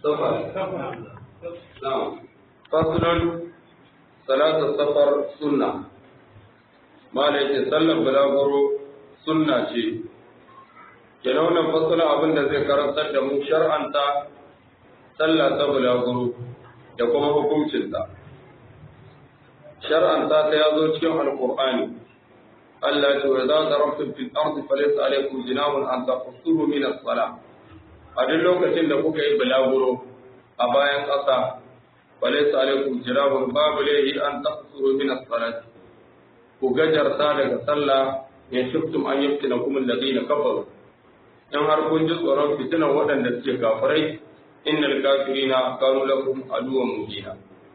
safar na'am faslun salatu safar sunna mala yake sallar bulaguro sunna ce kenan wannan fasala abin da zai karantar da mu shar'anta sallah ta bulaguro da kuma hukuncinta shar'anta ta ya zo cikin alqur'ani Allah ya ce wa idza darabtum fil ardi falaysa alaykum jinahun an taqsuru min as-salah a duk lokacin da kuka yi bulaguro a bayan ƙasa falaysa alaykum jinahun babu lahi an taqsuru min as-salah ku gajarta daga sallah ya shiftum an yaftina kum alladhina kafaru in har kun ji tsoron fitinan waɗanda suke kafirai innal kafirina kanu lakum aduwwan mubina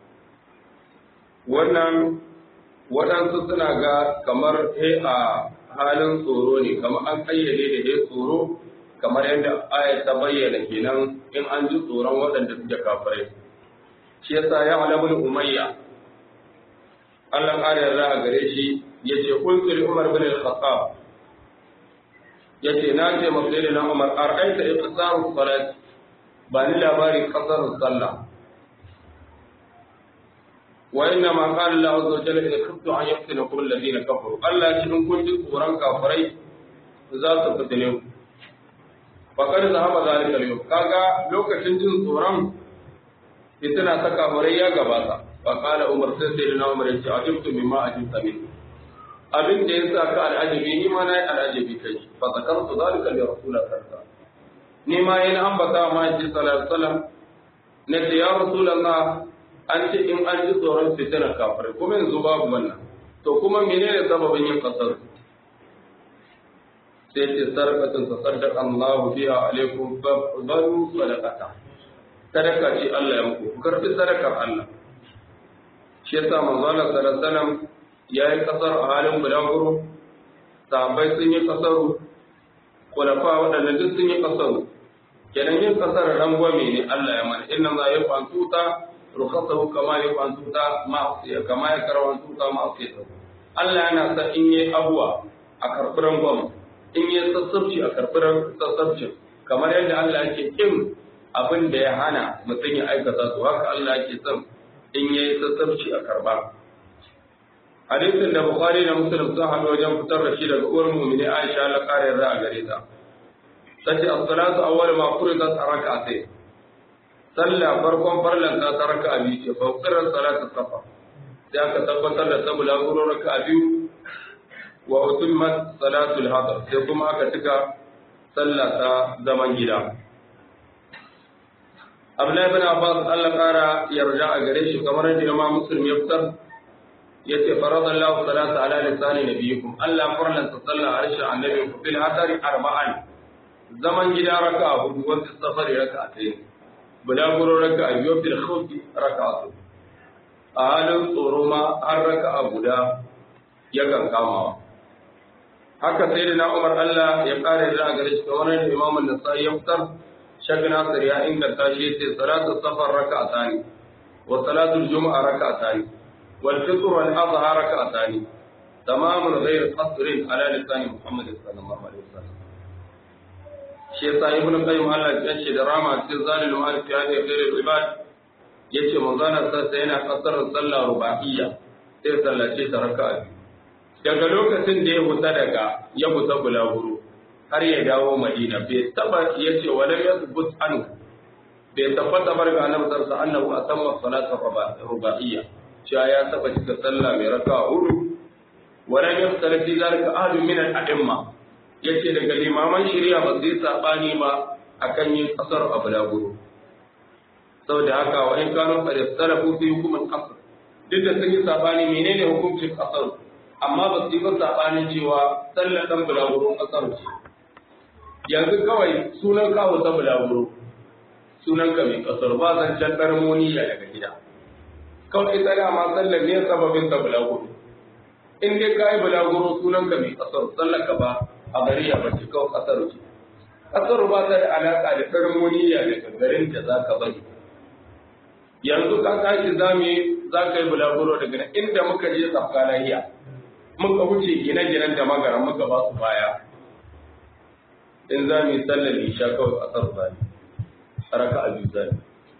wannan waɗansu suna ga kamar he a halin tsoro ne kamar an kayyade da he tsoro kamar yadda ayat ta bayyana kenan in an ji tsoron waɗanda suke kafirai shi yasa ya alabul umayya Allah ƙara yarda a gare shi ya ce kulkul umar bin al-khattab ya ce na ce masu na umar ar'aita iqsaru salat ba ni labari kasar sallah wa inna ma qala Allah azza wa jalla in kuntu an yaftinakum alladhina kafaru Allah shi in kun ji tsoron kafirai za su fitine ku fa kada zahaba zalika al kaga lokacin jin tsoron fitina ta kafirai ya gabata fa qala umar sai sai na umar ya ce ajibtu mimma ajibta min abin da ya sa ka al'ajabi ni ma na yi al'ajabi kai fa zakartu zalika li rasulillah sallallahu ni ma yana ambata ma ji sallallahu alaihi wasallam na ce ya rasulullah an ce in an ji tsoron fitina kafirai kuma yanzu babu wannan to kuma menene sababin yin kasar sai ce sarkatun ta saddaka Allahu biha alaikum balu sadaqata sadaka ce Allah ya muku karbi sadakar Allah shi yasa manzo Allah sallallahu alaihi wasallam yayi kasar a halin bulaguro sahabbai sun yi kasaru kulafa waɗannan duk sun yi kasaru kenan yin kasar rangwame ne Allah ya mana inna za ya fantuta rukhasahu kama ya fantuta ma'asiya kama ya karwantuta ma'asiya Allah yana sa in yi abuwa a karɓi rangwame in yi sassabci a karɓi sassabci kamar yadda Allah yake kin abin da ya hana mutum ya aikata su haka Allah yake son in yi sassabci a karɓa hadisin da Bukhari da Muslim sun haɗu wajen fitar da shi daga uwar mu'mini Aisha Allah kare yarda a gare ta tace as-salatu awwal ma furidat rak'atayn salla farkon farlan ta raka'a biyu ce fa qirar salatu safa sai aka tabbatar da sabula guro raka'a biyu wa utimmat salatul hadar sai kuma aka tuka sallah ta zaman gida Abdullahi ibn Abbas Allah kara yarda a gare shi kamar yadda Imam Muslim ya fitar yace faradallahu salata ala lisani nabiyikum Allah farlanta sallah harshen annabi bil hadari arba'an zaman gida raka a hudu wanda safari raka a tsaye bulaguro raka a biyu fil khawfi raka a a halin tsoro ma har raka a guda yakan kamawa haka sai da na umar Allah ya kare da a gare shi kamar yadda imam an-nasai ya fitar shak nasir ya inganta shi yace salatu safar raka a tani wa salatu juma'a raka a tani wal fitr wal adha raka a tani tamamun ghayr qasrin ala lisan muhammad sallallahu alaihi wasallam shi yasa ibnu qayyim Allah ya ce da rama cikin zalil ma'al fi hadi khairul ibad yace manzana sa yana kasar sallah ruba'iyya sai sallace ta raka'a daga lokacin da ya huta daga ya huta bulaguro har ya dawo madina bai taba yace wala yathbut an bai tabbata bar ga annabi sallallahu alaihi wasallam atamma salata ruba'iyya cewa ya taba cika sallah mai raka'a hudu wala yaftar fi zalika ahadun min al-a'imma yace daga limaman shari'a ba zai sabani ba akan yin kasar abu laguro saboda haka wa in kanu qad istarafu fi hukm al-qasr duk da sun yi sabani menene hukuncin kasar amma ba su yi ba sabanin cewa sallar dan bulaguro kasar ce yanzu kawai sunan kawo ta bulaguro sunan ka mai kasar ba zan can darmoniya daga gida kawai ita da ma sallar ne sababin ta bulaguro in dai ka yi bulaguro sunan ka mai kasar sallar ka ba a gari ya bace kawai kasar ce kasar ba ta da alaka da darmoniya daga garin da za ka bari yanzu ka tashi zami za ka yi bulaguro daga nan inda muka je tsafka lahiya muka wuce gine-ginen da magara muka ba su baya in za mu yi sallar isha kawai kasar zami raka a biyu zami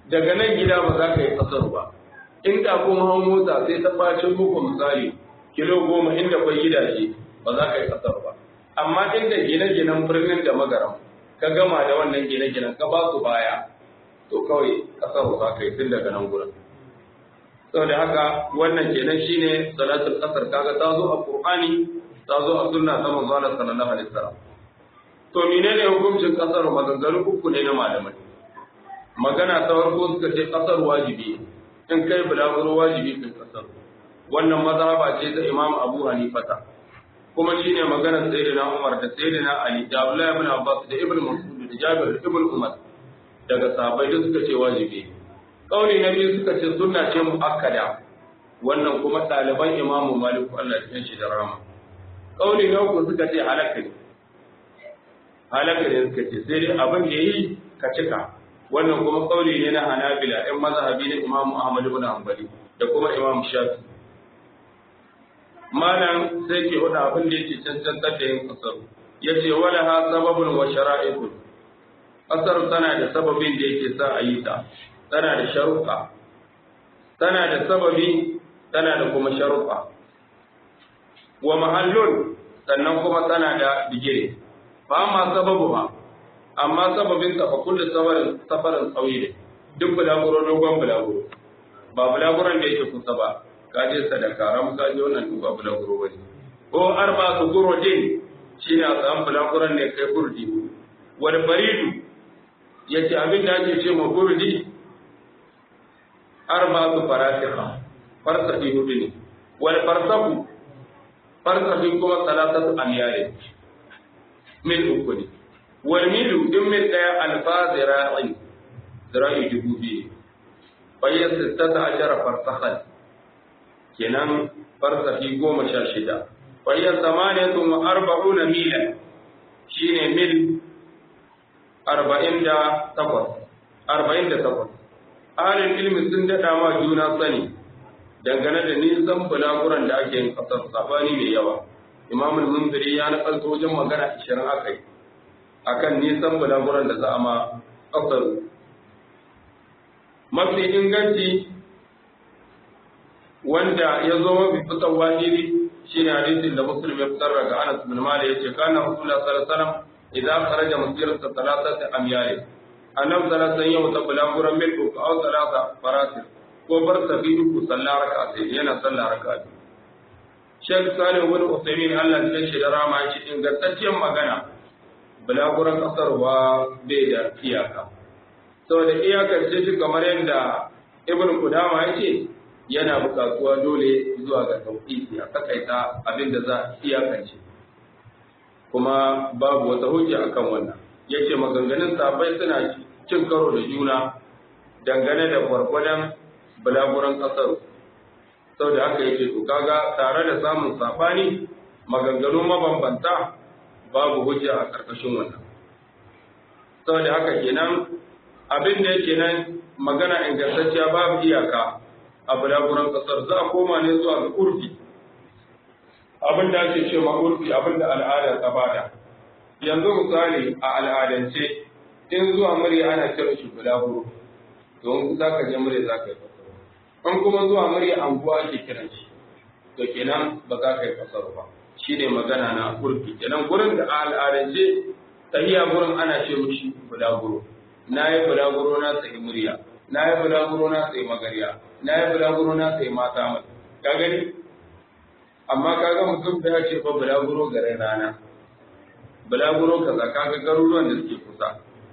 daga nan gida ba za ka yi kasar ba inda kuma hau mota sai ta bacin muku misali kilo goma inda kwai gidaje ba za ka yi kasar ba amma inda gine-ginen birnin da magaram ka gama da wannan gine-ginen ka ba su baya to kawai kasar za ka yi tun daga nan gurin saboda haka wannan kenan shine salatul kasar kaga ta zo a qur'ani ta zo a sunna ta manzo Allah sallallahu alaihi wasallam to menene hukuncin kasar maganganu uku ne na malamai magana ta farko suka ce kasar wajibi in kai bulaguro wajibi kai kasar wannan mazhaba ce ta Imam Abu Hanifata kuma shine maganar Sayyidina Umar da Sayyidina Ali da Abdullah ibn Abbas da Ibn Mas'ud da Jabir ibn Umar daga sahabbai da suka ce wajibi kauli na biyu suka ce sunna ce muakkada wannan kuma ɗaliban Imam Malik Allah ya shi da rama kauli na uku suka ce halaka ne halaka ne suka ce sai dai abin da yi ka cika wannan kuma kauli ne na Hanabila ɗan mazhabi na Imam Ahmad ibn Hanbali da kuma Imam Shafi malam sai ke wada abin da yake cancantar da yin kasar yace wala ha sababun wa shara'i'un kasar tana da sababin da yake sa a yi ta tana da sharuɗa tana da sababi tana da kuma sharuɗa wa mahallun sannan kuma tana da digire ba ma sababu ba amma sababin ta fa kullu safarin safarin tsawi ne duk bulaguro dogon bulaguro ba bulaguron da yake kusa ba ka je sadaka ram ka je wannan duk ba bulaguro bane ko arba su guro din shine a tsayan bulaguron ne kai kurdi wal baridu yace abin da ake ce ma kurdi arba su farasiha farsahi hudu ne wal farsahu farsahi kuma salatatu amyare mil uku ne wal milu din mil daya alfa zira'in zira'i dubu biyu bayan sittata ashara farsahan kenan farsahi goma sha shida bayan samaniyatun wa arba'una milan shine mil arba'in da takwas arba'in da takwas ahalin ilmi sun daɗa ma juna sani dangane da nisan bulaguran da ake yin ƙasar sabani mai yawa imamul munziri ya nakalto wajen magana ishirin aka yi akan nisan bulaguran da za a ma ƙasar mafi inganci wanda ya zo mafi fitan wahiri shine hadisin da muslim ya fitar daga anas bin malik yace kana rasulullah sallallahu alaihi wasallam idan kharaja masirata salatati amyal annabi sallallahu alaihi wasallam ya bulaguran mil uku aw salata farasil ko bar sabi uku sallah raka'a yana sallah raka'a Sheikh Salim bin Uthaymeen Allah ya shi da rama shi ingantacciyar magana bulaguran kasarwa bai da iyaka saboda iyakar ce shi kamar yadda Ibn Qudama yake yana buƙatuwa dole zuwa ga tauhidi a takaita abin da za a iyakance kuma babu wata hujja akan wannan yace maganganun sahabbai suna cin karo da juna dangane da gwargwadon bulaguran kasar sau da haka yake to kaga tare da samun sabani maganganu mabambanta babu hujja a ƙarƙashin wannan sau da haka kenan abin da yake nan magana ingantacciya babu iyaka a bulaguran kasar za a koma ne zuwa ga urfi abin da ake ce ma urfi abin da al'ada ta bada yanzu misali a al'adance in zuwa murya ana kiran shi bulaguro don za ka je murya za ka yi kasar in kuma zuwa murya anguwa ake kiran shi to kenan ba za ka yi kasar ba shi ne magana na urfi kenan gurin da a al'adance tahiya gurin ana ce mishi bulaguro na yi bulaguro na tsaye murya na yi bulaguro na tsaye magariya na yi bulaguro na tsaye mata mai ka gani amma kaga mutum da ya ce fa bulaguro garin rana bulaguro kaza kaga garuruwan da suke kusa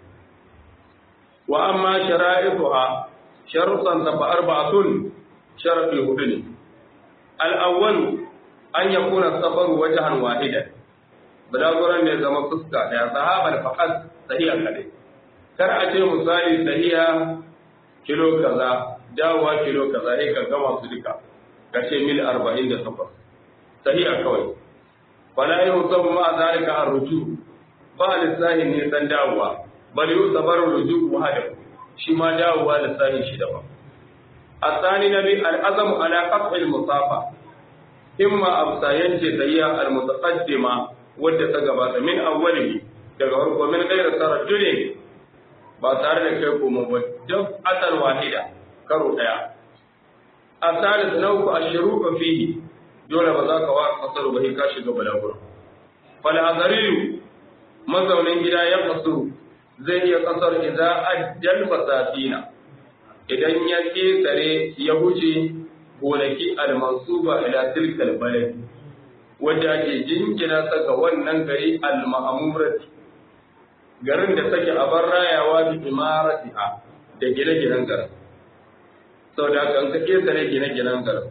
wa amma shara'ifuha sharuɗan ta fa arba'atun sharafi hudu ne al-awwal an yakuna safaru wajhan wahidan bulaguron ne zama fuska daya sahabar faqat sahiha kadai kar a ce misali sahiha kilo kaza dawowa kilo kaza ne ka gama su duka ka ce mil 48 sahiha kawai fala yau sabu ma zalika arruju ba lissahin ne san dawowa bal yau sabar ruju wahada shi ma dawowa lissahin shi daban الثاني نبي العزم على قطع المصافة إما أبسايان جزية المتقدمة wadda ta gabata min awwalihi daga farko min gairar tarajjulin ba tare da kai komo ba duk asar wahida karo daya asalis na uku ashiru fihi dole ba za ka wa kasar ba ka shiga balaguro fal azariyu mazaunin gida ya kasu zai iya kasar idza ajjal fasafina idan ya kesare ya wuce gonaki al-mansuba ila tilkal balad wanda ake jinkina ta ga wannan gari al-ma'murati garin da take a bar rayawa bi imaratiha da gine-ginen garin saboda kan ka kesare gine-ginen garin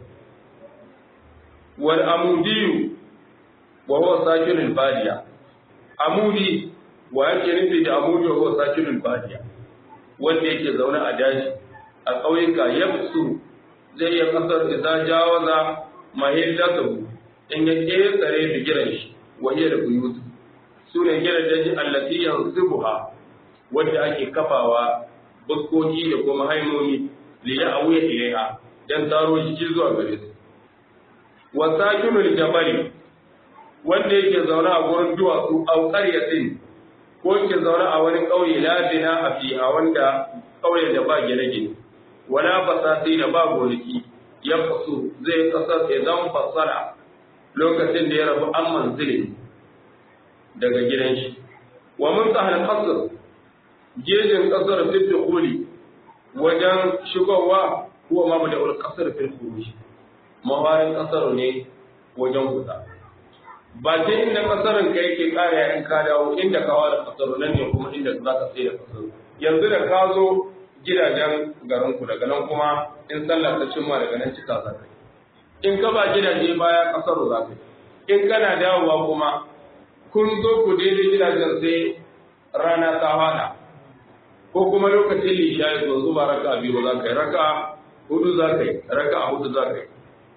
wal amudiyu wa huwa sakinul badiya amudi wa yake nufi da amudi wa huwa sakinul badiya wanda yake zaune a daji a ƙauyuka yabsu zai iya kasar idza jawaza mahillatahu in ya kesare bigiran shi wa hiya da buyutu sune gidan daji allati yansibuha wanda ake kafawa bukkoki da kuma haimomi li ya'wiya ilaiha dan taro shi zuwa gare su wa sakinul jabali wanda yake zaune a gurin duwatsu au qaryatin ko yake zaune a wani ƙauye labina a fiha wanda ƙauyen da ba gine-gine wala fasati da ba gonaki ya fasu zai kasar idan fasala lokacin da ya rabu an manzili daga gidan shi wa mun sahal kasar gejin kasar fi kuli wajen shigowa kuwa ma da ul kasar fi kuli mawarin kasar ne wajen huda ba ta inda kasarin ka yake kare in ka dawo inda ka wada kasar nan ne kuma inda za ka sai da kasar yanzu da ka zo gidajen garinku daga nan kuma in sallah ta cimma daga nan cika za ka in ka ba gidaje baya kasar za ka in kana dawowa kuma kun zo ku daidai gidajen sai rana ta hada ko kuma lokacin lisha ya zo zuba raka biyu za ka yi raka hudu za ka yi raka hudu za ka yi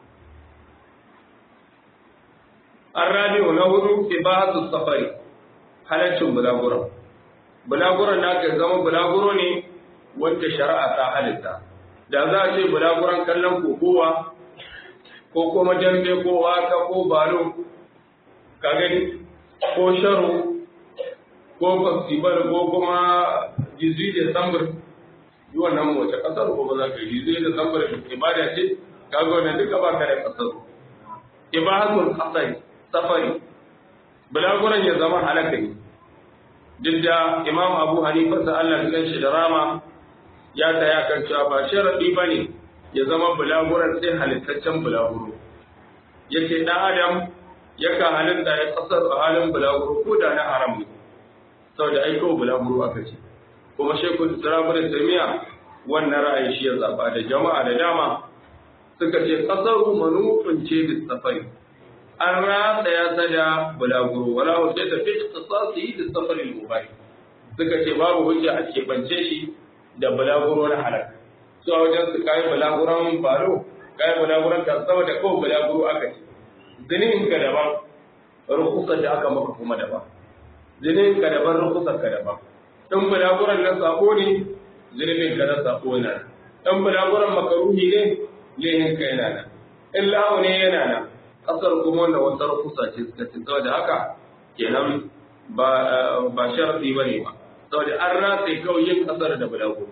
Arrabi'u na hudu ibahatu safari halaccin bulaguran bulaguran na ka zama bulaguro ne wanda shari'a ta halitta da za a ce bulaguran kallon kokowa ko kuma dambe ko waka ko balo ka gani ko sharo ko festival ko kuma jizi da sambar yi wannan wace kasar ko ba za ka yi jizi da sambar ibada ce ka ga wannan duka ba ka da kasar ibadatul qasari safari bulaguran ya zama halaka ne duk da imam abu hanifa da Allah ya shi da rama ya tsaya kan cewa ba sharadi bane ya zama bulaguran sai halittaccen bulaguro yace dan adam yakan halitta ya kasar a halin bulaguro ko da na haram ne saboda ai ko bulaguro aka ce kuma shekul islam ibn taymiya wannan ra'ayi shi ya zaba da jama'a da dama suka ce kasaru manufin ce da safari an ratsa ya sada bulaguro wala hujja ta fi ikhtisasi da safarin mubahi suka ce babu hujja a keɓance shi da bulaguro na halak su a wajen su kayi bulaguron balo kayi bulaguron ka saboda kawai bulaguro aka ce zinin ka daban rukusar da aka maka kuma daban zinin ka daban rukusar ka daban in bulaguron na sako ne zinin ka na sako yana nan in bulaguron makaruhi ne lehin ka yana nan in lahu ne yana nan kasar kuma wanda wata rukusa ce suka ce saboda haka kenan ba ba sharadi bane ba saboda an ratse kawai yin kasar da bulagu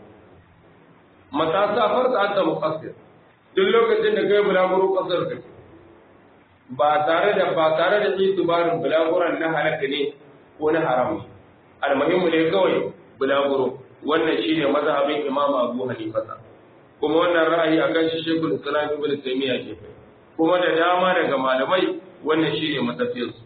mata safar ta anta muqassir duk lokacin da kai bulaguro kasar ka ba tare da ba tare da itibarin bulaguran na halaka ne ko na haram ne almuhimmu ne kawai bulaguro wannan shine mazhabin imam abu hanifa kuma wannan ra'ayi akan shi shekul islam ibn taymiya ke kai kuma da dama daga malamai wannan shi ne matafiyarsu.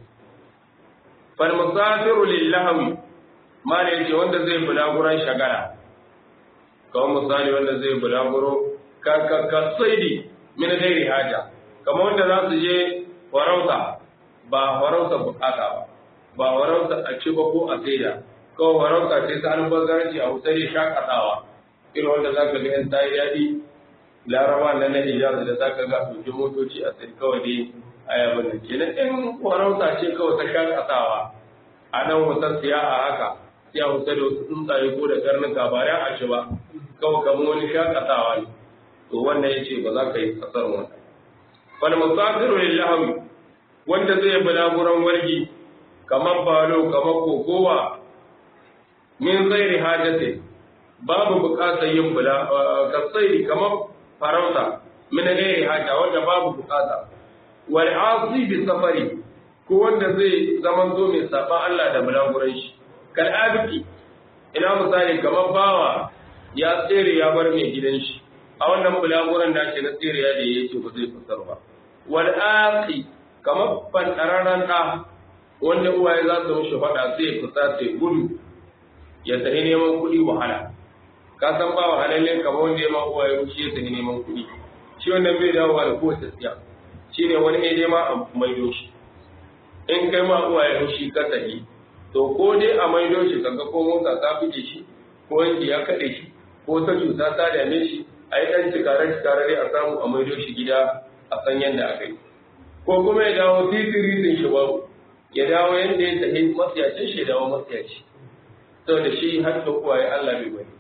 Falmusafiru lillahawi ma da yake wanda zai bulaguran shagara, kawai misali wanda zai bulaguro ka saidi min gairi haja, kama wanda za su je farauta ba farauta bukata ba, ba farauta a ci ba ko a saida, kawai farauta ce ta albazaranci a wutsari shakatawa, irin wanda za ka ga yan tayi daɗi laraba na na hijaz da zaka ga ɗauki motoci a sai kawai dai a yabin da kenan in farauta ce kawai ta shakatawa a nan wata siya a haka sai a wuta da wasu tsuntsaye ko da karnuka ba ya a ci ba kawai kamar wani shakatawa ne to wannan ya ce ba za ka yi kasar wannan wani musafiru lillahi wanda zai bulaguran wargi kamar balo kamar kokowa min zairi hajjate babu bukatar yin bula kasai kamar farauta min gairi haja wanda babu bukata wal asi bi safari ko wanda zai zaman zo mai saban Allah da bulaguran shi kal abiki ina misali kamar bawa ya tsere ya bar mai gidan shi a wannan bulaguran da shi na tsere ya da yake ba zai fasar ba wal aqi kamar fantararan da wanda uwaye za su mishi faɗa sai fita sai gudu ya tafi neman kuɗi wahala ka san ba wahalalle kamar wanda ya ma uwaye shi ya tafi neman kuɗi shi wannan bai dawowa da kowace tsiya shi ne wani ne ma a maido shi in kai ma uwaye shi ka tafi to ko dai a maido shi kaga ko mota ta fice shi ko yanki ya kaɗe shi ko ta cuta ta dame shi a yi ɗan cikare cikare dai a samu a maido shi gida a san yadda aka yi ko kuma ya dawo titiritin shi babu ya dawo yadda ya tafi matsiyacin shi ya dawo matsiyaci saboda shi har da uwaye Allah bai bari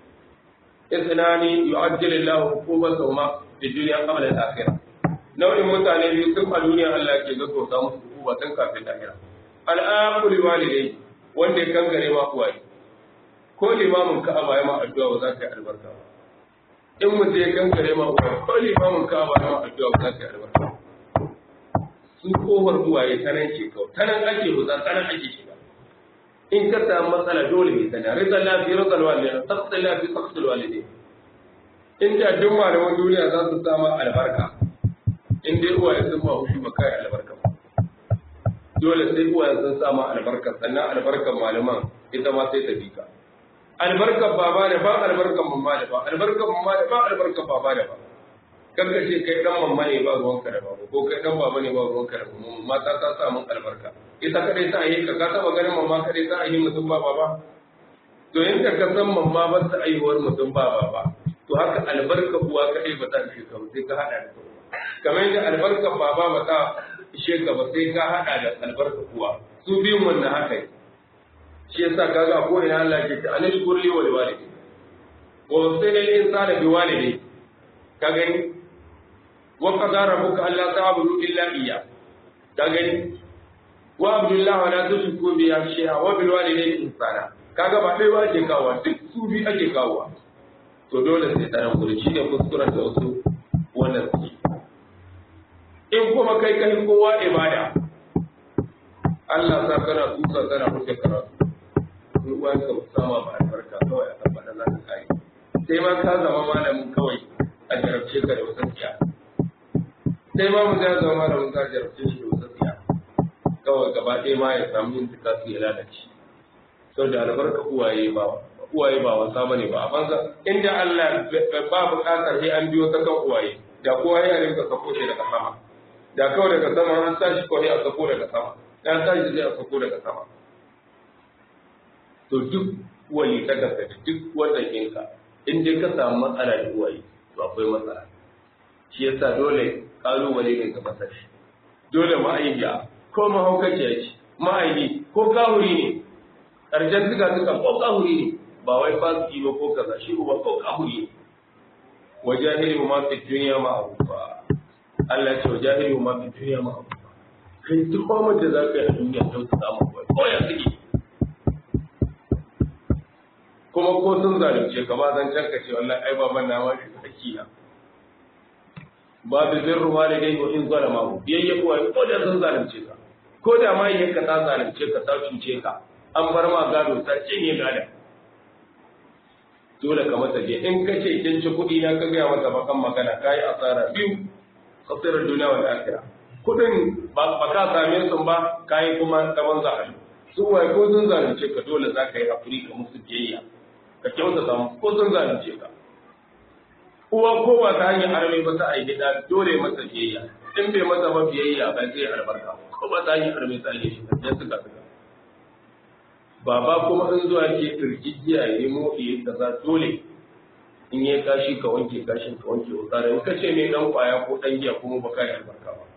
isnani yu'ajjilu Allahu hukumatahuma fi dunya qabla al-akhirah nau'in mutane biyu tun a duniya Allah ke gaggauta musu hukuma tun kafin lahira al'aqul walidai wanda ya kangare ma uwaye ko limamin ka'aba ya ma addu'a ba za ka yi albarka ba in mutum ya kangare ma uwaye ko limamin ka'aba ya ma addu'a ba za ka yi albarka su kofar uwaye ta nan ce kawai ta nan ake buza ta nan ake shiga in ka samu matsala dole ne tana rizal lafi rizal walidai taqsil lafi taqsil walidai in da duk malaman duniya za su sama albarka in dai uwaye sun ma hushi ba kai albarka ba dole sai uwaye sun sama albarka sannan albarkar malaman ita ma sai ta bi ka albarkar baba da ba albarkar mamma da ba albarkar mamma da ba albarkar baba da ba kanka ce kai dan mamma ne ba ruwanka da baba ko kai dan baba ne ba ruwanka da mamma mata ta sa mun albarka ita kadai ta yi ka ka taba ganin mamma kadai ta yi mutum ba baba to in ka san mamma ba ta aiwuwar mutum ba baba to haka albarka uwa kadai ba ta ishe ka sai ka hada da kamar yadda albarka baba ba ta ishe ka ba sai ka hada da albarka uwa su biyun wannan haka yi shi yasa kaga ko ina Allah ke ta anashkur li wa liwalidi wa wasayna lil insana bi walidayhi ka gani wa qadara rabbuka alla ta'budu illa iyyah ka gani wa abdullahi wa la tushriku bi shay'a wa bil walidayni ihsana kaga ba dai ba ke kawo duk su bi ake kawo to dole sai tsaron guri shi ne kuskuren da wasu wannan su in kuma kai kai kowa ibada Allah sa kana tusa kana fuske karatu in uwan ka sama ba albarka kawai a tabbata za ka kai sai ma ka zama malamin kawai a jarabce ka da wasan tsiya sai ma mu ya zama malamin ka jarabce shi da wasan tsiya kawai gaba ɗaya ma ya samu yin tuka su ya lalace sau da albarka uwaye ba uwaye ba wasa bane ba a banza inda Allah ba buƙatar sai an biyo ta kan uwaye da kowa ya rinka sako shi daga sama da kawai daga sama an tashi kawai a sako daga sama dan tashi zai a sako daga sama to duk wali ta gasa da duk wannan ɗinka in dai ka samu matsala da uwaye to akwai matsala shi yasa dole kalubale ne ga masa shi dole ma'aikiya ko mahaukaciya ce ma'aiki ko kahuri ne ƙarshen suka suka ko kahuri ne ba wai fasiki ba ko kaza shi uba ko kahuri ne wajahilu ma fi dunya ma'rufa Allah ce wajahilu ma fi dunya ma'rufa kai duk mamar da za ka yi a duniya don su samu kawai ko ya suke kuma ko sun zalunce ka ba zan canka ce wallahi ai baban na ma shi hakina babu zirru walidai wa in zalama hu biyayya kuwa ko da sun zalunce ka ko da ma yanka ta zalunce ka ta cuce ka an bar ma gado ta cinye gada dole ka mata je in ka ce kin ci kuɗi na ka gaya mata bakan magana ka yi asara biyu khasirar duniya wal akhirah kuɗin ba ka same su ba ka yi kuma gaban zahari su wai ko sun zalunce ka dole za ka yi hakuri ka musu biyayya ka kyautata musu ko sun zalunce ka uwa ko ba ta hanyar arme ba ta aiki da dole masa biyayya in bai masa ba biyayya ba zai albarka ko ba ta hanyar arme ta aiki shi dan suka suka baba kuma in zuwa ke kirkijiya ya nemo iya kaza dole in yi kashi ka wanke kashin ka wanke wa tsara in ka ce ne dan kwaya ko dan giya kuma ba ka yi albarka ba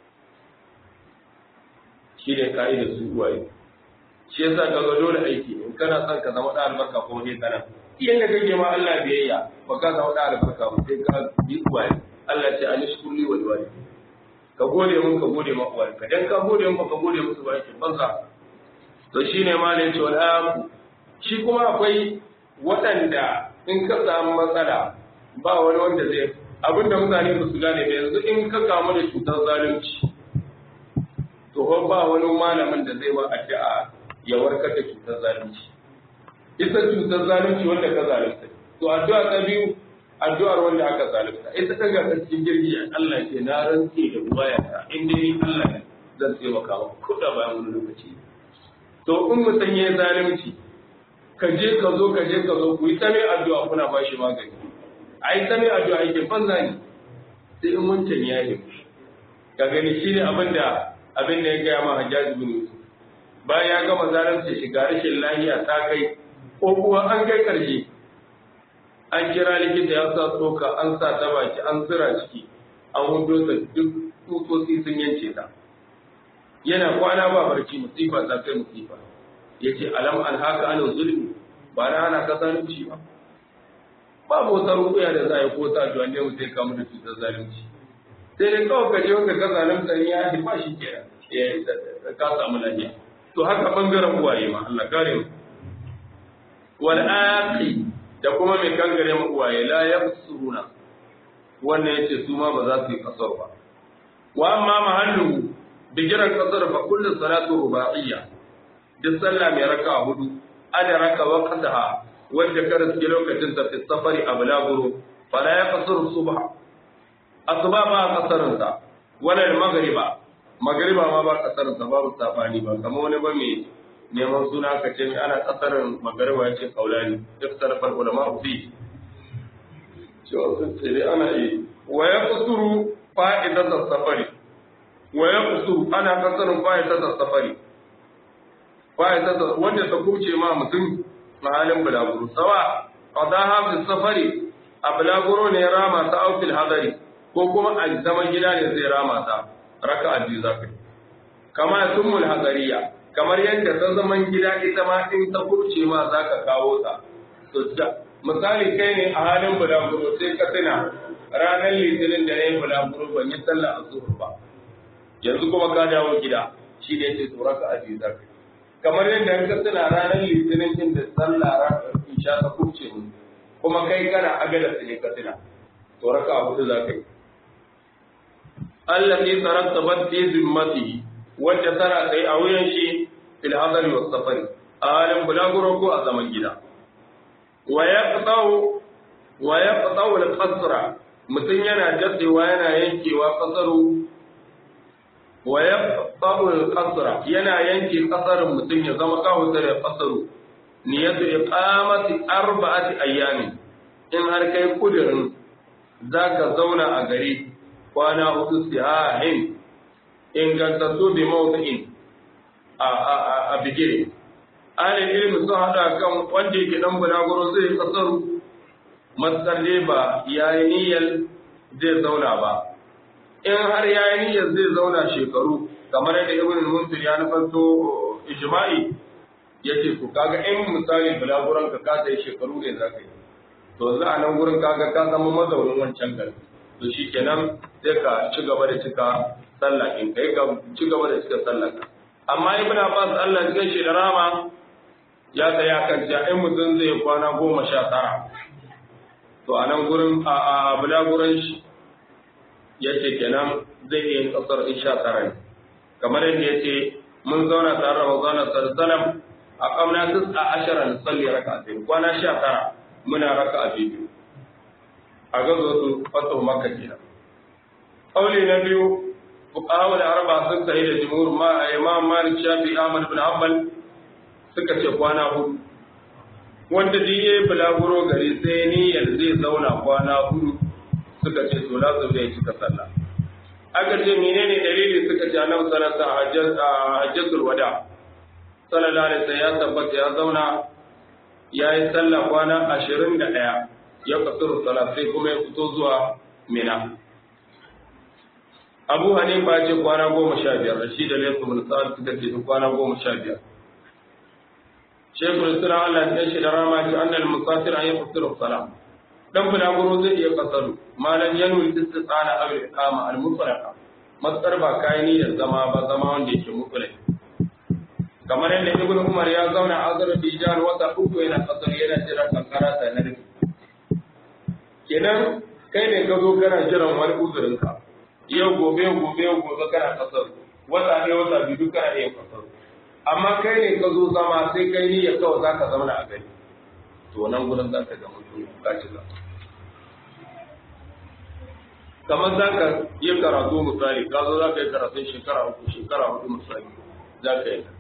shi ne ka'idar su uwaye shi yasa ka ga dole aiki in kana son ka zama da albarka kuma ne kana iyan da kake ma Allah biyayya ba ka zama da albarka ba sai ka bi uwaye Allah ce an shukuri wa liwali ka gode mun ka gode ma uwaye ka dan ka gode mun ka gode musu ba yake banza to shine ma ne ce wal shi kuma akwai waɗanda in ka samu matsala ba wani wanda zai abinda mutane ba su gane ba yanzu in ka kamu da cutar zalunci to ba wani malamin da zai ba addu'a ya warkar da cutar zalunci ita cutar zalunci wanda ka zalunta to addu'a ta biyu addu'ar wanda aka zalunta ita ta ga cikin jirgi Allah ke na rantse da wayata in dai Allah ne zan taimaka maka kuɗa bayan wani lokaci to in mutum ya zalunci ka je ka zo ka je ka zo ku yi ta mai addu'a kuna ba shi magani a yi ta mai addu'a yake banza ne sai in wancan ya yi ka gani shi ne abin da abin da ya gaya ma hajjaji bin yusuf bayan ya gama zalunci shiga rashin lahiya ta kai ko kuwa an kai karshe an kira likita ya sa tsoka an sa ta baki an zira ciki an hudo ta duk tsutsotsi sun yance ta yana kwana ba barci musifa ta kai musifa ya ce alam an haka ana zulmi ba na hana ka zalunci ba babu wata rukuya da za a yi ko ta duwanne mu sai kamu da cutar zalunci sai dai kawai ka je wanda ka zalunta ya yi ba shi ke ka samu lafiya to haka bangaren uwaye ma Allah kare mu wal aqi da kuma mai kangare mu uwaye la yabsuruna wannan yace su ma ba za su yi kasar ba wa amma mahallu bigiran kasar fa kullu salatu ruba'iyya duk sallah mai raka hudu ada raka waqtaha wanda ka riske lokacin ta fi safari a bulaguro fala ya kasar subha asuba ba kasarin sa wala magriba magriba ma ba kasarin sa babu safani ba kamar wani ba mai neman suna ka ce ana kasarin magriba ya ce kaulani iftar fal ulama fi cewa sun ce dai ana yi wa ya kusuru fa'idatar safari wa ya kusuru ana kasarin fa'idatar safari fa'idatar wanda ta kuce ma mutum halin bulaguro sawa qadaha fi safari a bulaguro ne rama ta aufil hadari ko kuma a zaman gida ne zai rama ta raka'a biyu zakai kama summul hadariya kamar yadda ta zaman gida ita ma in ta kurce ma zaka kawo ta to misali kai ne a halin bulaguro sai ka tuna ranar litinin da na yi bulaguro ban yi sallah azhur ba yanzu kuma ka dawo gida shi ne ce to raka'a biyu zakai kamar yadda ka tuna ranar litinin din da sallah isha ta kurce mu kuma kai kana agada su ne ka tuna to raka hudu za ka yi Allah ne tsarar tabar fi zimmatihi wanda tana tsaye a wuyan shi fil hadari wa safari a halin bulaguro ko a zaman gida wa ya qatawu wa ya qatawu al qasra mutum yana jatsewa yana yankewa kasaru wa ya tsabul kasra yana yanke kasarin mutum ya zama kawo da kasaru niyatu iqamati arba'ati ayyamin in har kai kudirin zaka zauna a gari kwana hudu sihahin ingantattu bi mawdu'in a a a bigire alil ilmi sun hada kan wanda yake dan bulaguro zai kasaru matsar ba yayi niyyar zai zauna ba in har ya yi niyyar zai zauna shekaru kamar yadda ibn al-munsir ya nufanto ijma'i yace to kaga in misali bulaguran ka ka sai shekaru ne zaka yi to za a nan gurin kaga ka zama mazaunin wancan gari to shikenan sai ka ci gaba da cika sallah in kai ka ci gaba da cika sallah amma ibn abbas Allah ya shi da rama ya tsaya kan cewa in mutum zai kwana goma sha tara to a nan gurin a bulaguran shi ya ce kenan zai iya kasar isha tara ne kamar yadda ya ce mun zauna tare da mazauna salsalam a kamna tis a ashara na salli raka a kwana sha tara muna raka a biyu a gazo su fata maka kenan kauli na biyu fuqaha da arba sun sahi da jumhur ma imam malik shafi ahmad bin hanbal suka ce kwana hudu wanda diye bulaguro gari sai niyyar zai zauna kwana hudu suka ce to lazim ne cika sallah aka ce menene dalili suka ce annabi sallallahu alaihi wasallam hajjatul wada sallallahu alaihi wasallam ya tabbata ya zauna ya yi sallah kwana 21 ya kasuru salat sai kuma ya fito zuwa mina Abu Hanifa ce kwana goma sha biyar shi da Laysu bin Sa'ad suka ce kwana goma sha biyar Shekul Islam Allah ya shi da rama ce annal musafir an yi fasiru salat dan bulaguro zai iya kasaru malam yanul istisana aw iqama al mutlaqa matsar ba kai ni da zama ba zama wanda yake mutlaq kamar yadda ibn umar ya zauna a azerbaijan wata uku yana kasar yana jiran kankara ta na rufe kenan kai ne ka zo kana jiran wani uzurinka yau gobe gobe gobe kana kasar wata ne wata biyu duk kana iya kasar amma kai ne ka zo zama sai kai ni ya kawai za ka zauna a gari to nan gudun za ka ga mutum ka ci za kamar za ka yi karatu misali ka zo za ka yi karatun shekara uku shekara hudu misali za ka yi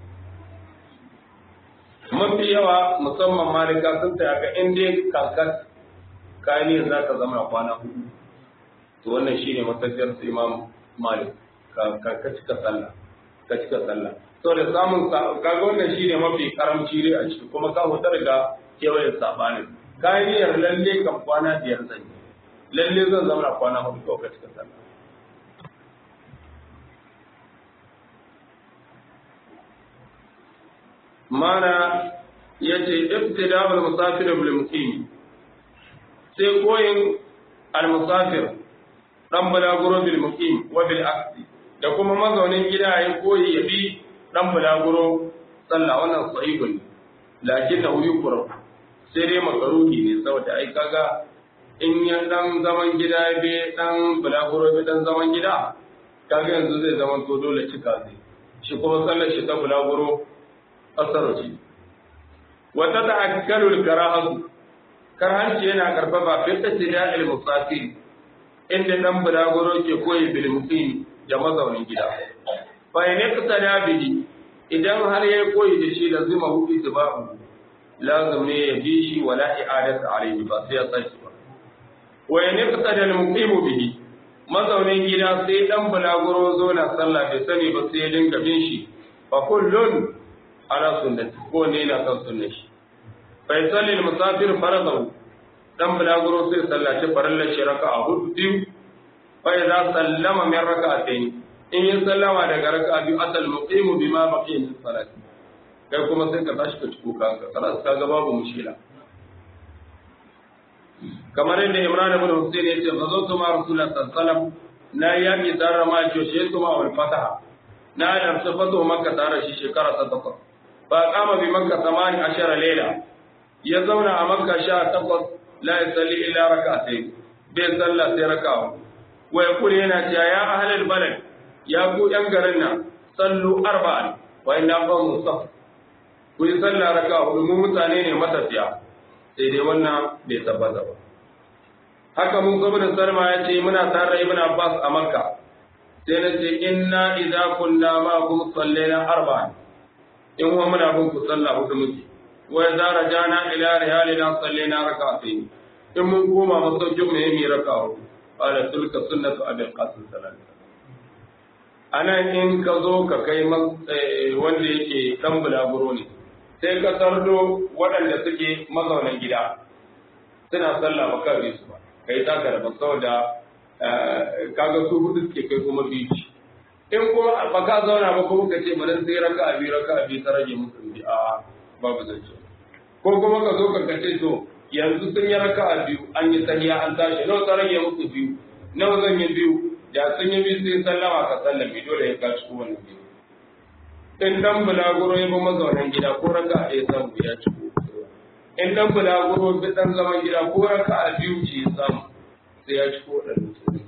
mafi yawa musamman malika sun ta ga in dai kankan kayan za ka zama kwana hudu to wannan shine matafiyar su imam malik ka cika sallah ka cika sallah to da samun kaga wannan shine mafi karamci dai a ciki kuma ka hutar ga kewayen sabanin kayan lalle kan kwana biyar zan yi lalle zan zama kwana hudu kawai ka cika sallah mana ya ce ibtida'ul musafir bil muqim sai koyin al musafir dan balaguro bil muqim wa bil aqdi da kuma mazaunin gida ya koyi ya bi dan balaguro sallah wannan sahihun lakinnahu yukra sai dai makaruhi ne saboda ai kaga in ya dan zaman gida ya bi dan balaguro bi dan zaman gida kaga yanzu zai zama to dole cika zai shi kuma sallar shi ta balaguro asaro ce wata ta'akkalu al-karahatu karhanci yana karfafa fi tasdiyal musafir inda dan bulaguro ke koyi bil muqim da mazaunin gida fa ne kasada bihi idan har yayi koyi da shi lazima hu itba'u lazim ne ya bi shi wala i'adatu alayhi ba sai ya tsaki ba wa ne kasada al muqim bihi mazaunin gida sai dan bulaguro zo na sallah bai sani ba sai ya dinga bin shi fa kullun ala sunnati ko ne na kan sunnar shi fa yusalli al-musafir faradahu dan bulaguro sai sallaci farallar shi raka'a hudu biyu fa idza sallama min raka'atayn in ya sallama daga raka'a biyu asal muqimu bima baqiya min salati kai kuma sai ka tashi ka ciko kanka kana ka ga babu mushkila kamar yadda Imran ibn Hussein ya ce bazautu ma Rasulullah sallallahu alaihi wasallam na yaki tare ma joshe kuma wal fataha na da safatu makka tare shi shekara ta takwas fa kama bi makka samani ashara layla ya zauna a makka sha takwas la yusalli illa rak'atayn bai sallah sai raka'a wa yaqulu yana cewa ya ahlal balad ya ku yan garin nan sallu arba'an wa inna qawmun saf ku yi sallah raka'a hudu mu mutane ne matafiya sai dai wannan bai tabbata ba haka mun gwamnan salma ya ce muna tare ibn abbas a makka sai na ce inna idza kunna ma kum sallaina arba'an in wa muna bin ku sallah hudu muke wa idza rajana ila rihalina sallaina rak'atayn in mun koma masaukin mu yayi raka'a qala tilka sunnatu abil qasim sallallahu alaihi wasallam anan in ka zo ka kai wanda yake dan bulaguro ne sai ka sardo waɗanda suke mazaunan gida suna sallah ba kan su ba kai ta karba saboda kaga su hudu suke kai kuma biyu in kuma ba ka zauna ba kuma ka ce bari sai raka abi raka abi ta rage musu bi a babu zance ko kuma ka zo ka kace to yanzu sun yi raka a biyu an yi saniya an tashi nawa ta rage musu biyu nawa zan yi biyu da sun yi biyu sai sallama ka sallami dole ya kaci kowane biyu in dan bulaguro ya bi mazaunan gida ko raka a ɗaya samu ya ci in dan bulaguro bi dan zaman gida ko raka a biyu ce ya samu sai ya ci ko ɗan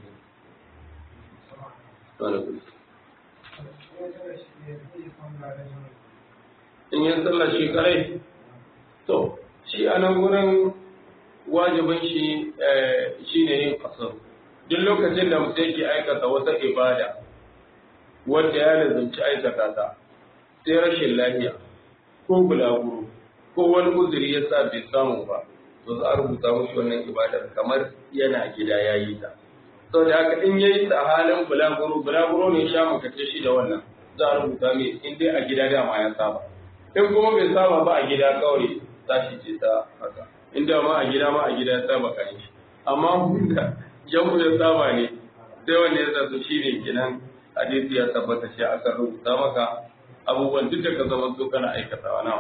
in yi sallar shi kare to shi a nan gurin wajibin shi shi ne yin kasar duk lokacin da mutum yake aikata wata ibada wadda ya lazumci aikata ta sai rashin lafiya ko bulaguro ko wani uzuri ya sa bai samu ba to za a rubuta mushi wannan ibadar kamar yana gida ya yi ta sau da haka in yayi ta halin bulaguro bulaguro ne sha makace shi da wannan za a rubuta mai in dai a gida dama ya saba in kuma bai saba ba a gida kawai tashi ce ta haka in da ma a gida ma a gida ya saba kan shi amma da jamu ya saba ne sai wanda ya zato shi ne kenan hadisi ya tabbata shi aka rubuta maka abubuwan duk da ka zama su kana aikatawa na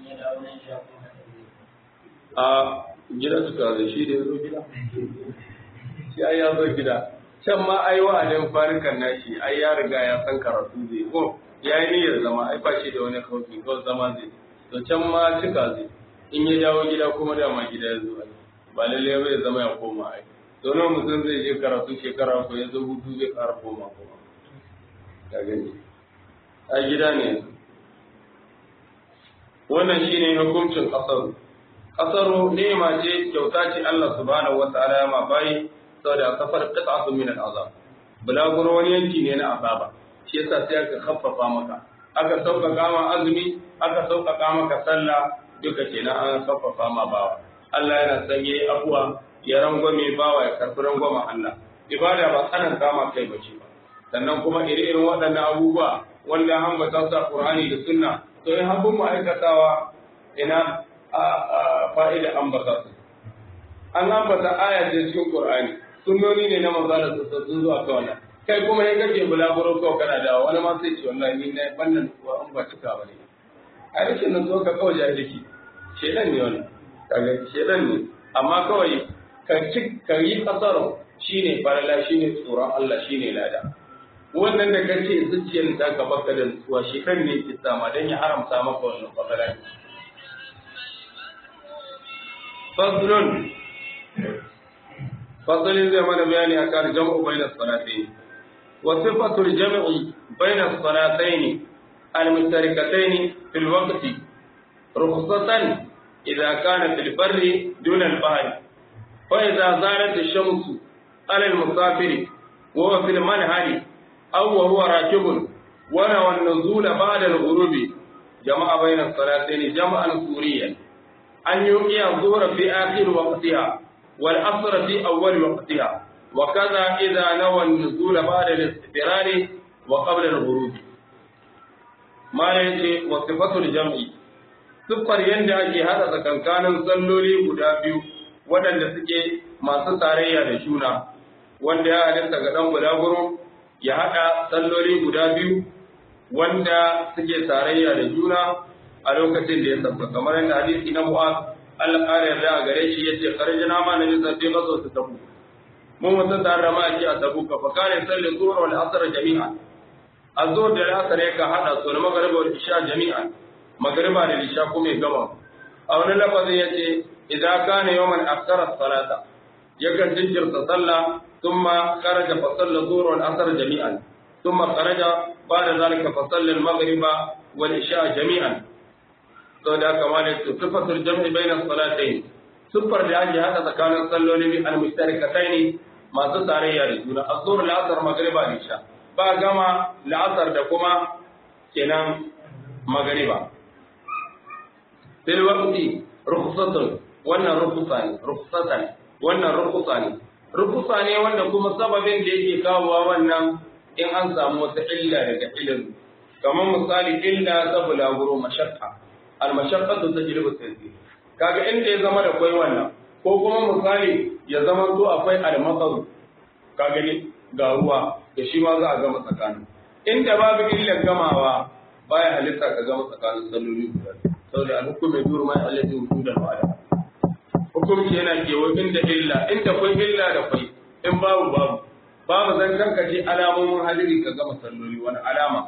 a gida suka zai shi da ya zo gida shi ai ya zo gida can ma ai wa'adin farikan nashi ai ya riga ya san karatu zai ko ya yi niyyar zama ai ba shi da wani kauki kawai zama zai to can ma cika zai in ya dawo gida kuma dama gida ya zo ai ba lalle bai zama ya koma ai to nan mutum zai je karatu shekara ko ya zo hutu zai ƙara koma kuma ka gani a gida ne wannan shine hukuncin kasaru kasaru ni'ima ce kyauta ce Allah subhanahu wataala ya ma bayi saboda safar qit'atun min al'azab bulaguro wani yanki ne na azaba shi yasa sai aka khaffafa maka aka sauƙaƙa ma azumi aka sauƙaƙa maka sallah duka kenan an khaffafa ma bawa Allah yana sanye abuwa ya rangwame bawa ya karɓi rangwamen Allah ibada ba tsanan kama kai bace ba sannan kuma ire-iren waɗannan abubuwa wanda an bata sa Qur'ani da Sunna to in habun ma'aikatawa ina fa'ida an bata su an ambata aya ce cikin Qur'ani sunnoni ne na manzo da sun zuwa ka wannan kai kuma ya kake bulaguro ko kana da wani ma sai ce wallahi ni na wannan kuwa an ba cika bane a rashin nan zo ka kawai jahilci shedan ne wannan kaga shedan ne amma kawai ka ci ka yi kasaro shine farala shine tsoron Allah shine lada wannan da kace zuciyar ta ka baka da nutsuwa shi kan ne ki sama dan ya haramta maka wannan fasala faslun fasalin zai mana bayani akan jam'u bainas salatayn wa sifatul jam'i bainas salatayn al-mustarikatayn fil waqti rukhsatan idha kana fil barri duna al-bahri fa idha zalat ash-shamsu ala al-musafir wa huwa fil manhari aw wa huwa rakibun wa nawa an-nuzul ba'da al-ghurub jama'a bainas salatayn jam'an suriyan an yuqiya adh-dhuhra fi akhir waqtiha والأصر في أول وقتها وكذا إذا نوى النزول بعد الاستقرار وقبل الغروب ما يجي وصفة الجمع siffar yadda ake haɗa tsakankanin salloli guda biyu waɗanda suke masu tarayya da juna wanda ya halitta ga ɗan bulaguro ya haɗa salloli guda biyu wanda suke tarayya da juna a lokacin da ya sabba kamar yadda hadisi na mu'az Allah ƙara yarda a gare shi yace kharajna ma nabi sabbi gazo su tabu mun mutum da rama ake a tabu ka fa kare sallin zuhur wal asr jami'a azhur da asr yaka hada su da magriba wal isha jami'a magriba da isha kuma ya gama a wani lafazin yace idan kana yawman aksara salata yakan jinkirta sallah thumma kharaja fa salla zuhur wal asr jami'an thumma kharaja ba'da zalika fa salla al maghriba wal isha jami'an saboda haka ma ne to sifatul jam'i bayna salatayn sifar da ake hada tsakanin salloli bi al-mustarikatayn masu tarayya da juna azhur al-asr magriba da isha ba gama la'asar da kuma kenan magriba fil waqti rukhsatun wannan rukhsa ne rukhsata ne wannan rukhsa ne rukhsa ne wanda kuma sababin da yake kawowa wannan in an samu wata illa daga ilimi kamar misali illa ta bulaguro mashakka almashaqqatu tajlibu at-taysir kaga inda ya zama da kai wannan ko kuma misali ya zama to akwai al-matar kaga ne ga ruwa da shi ma za a gama tsakanin inda babu illar gamawa baya halitta ka gama tsakanin salloli guda saboda al-hukmu dur ma allati wujuda al-wa'ada hukunci yana kewa inda illa inda kai illa da kai in babu babu babu zan kanka ce alamomin hadiri ka gama salloli wani alama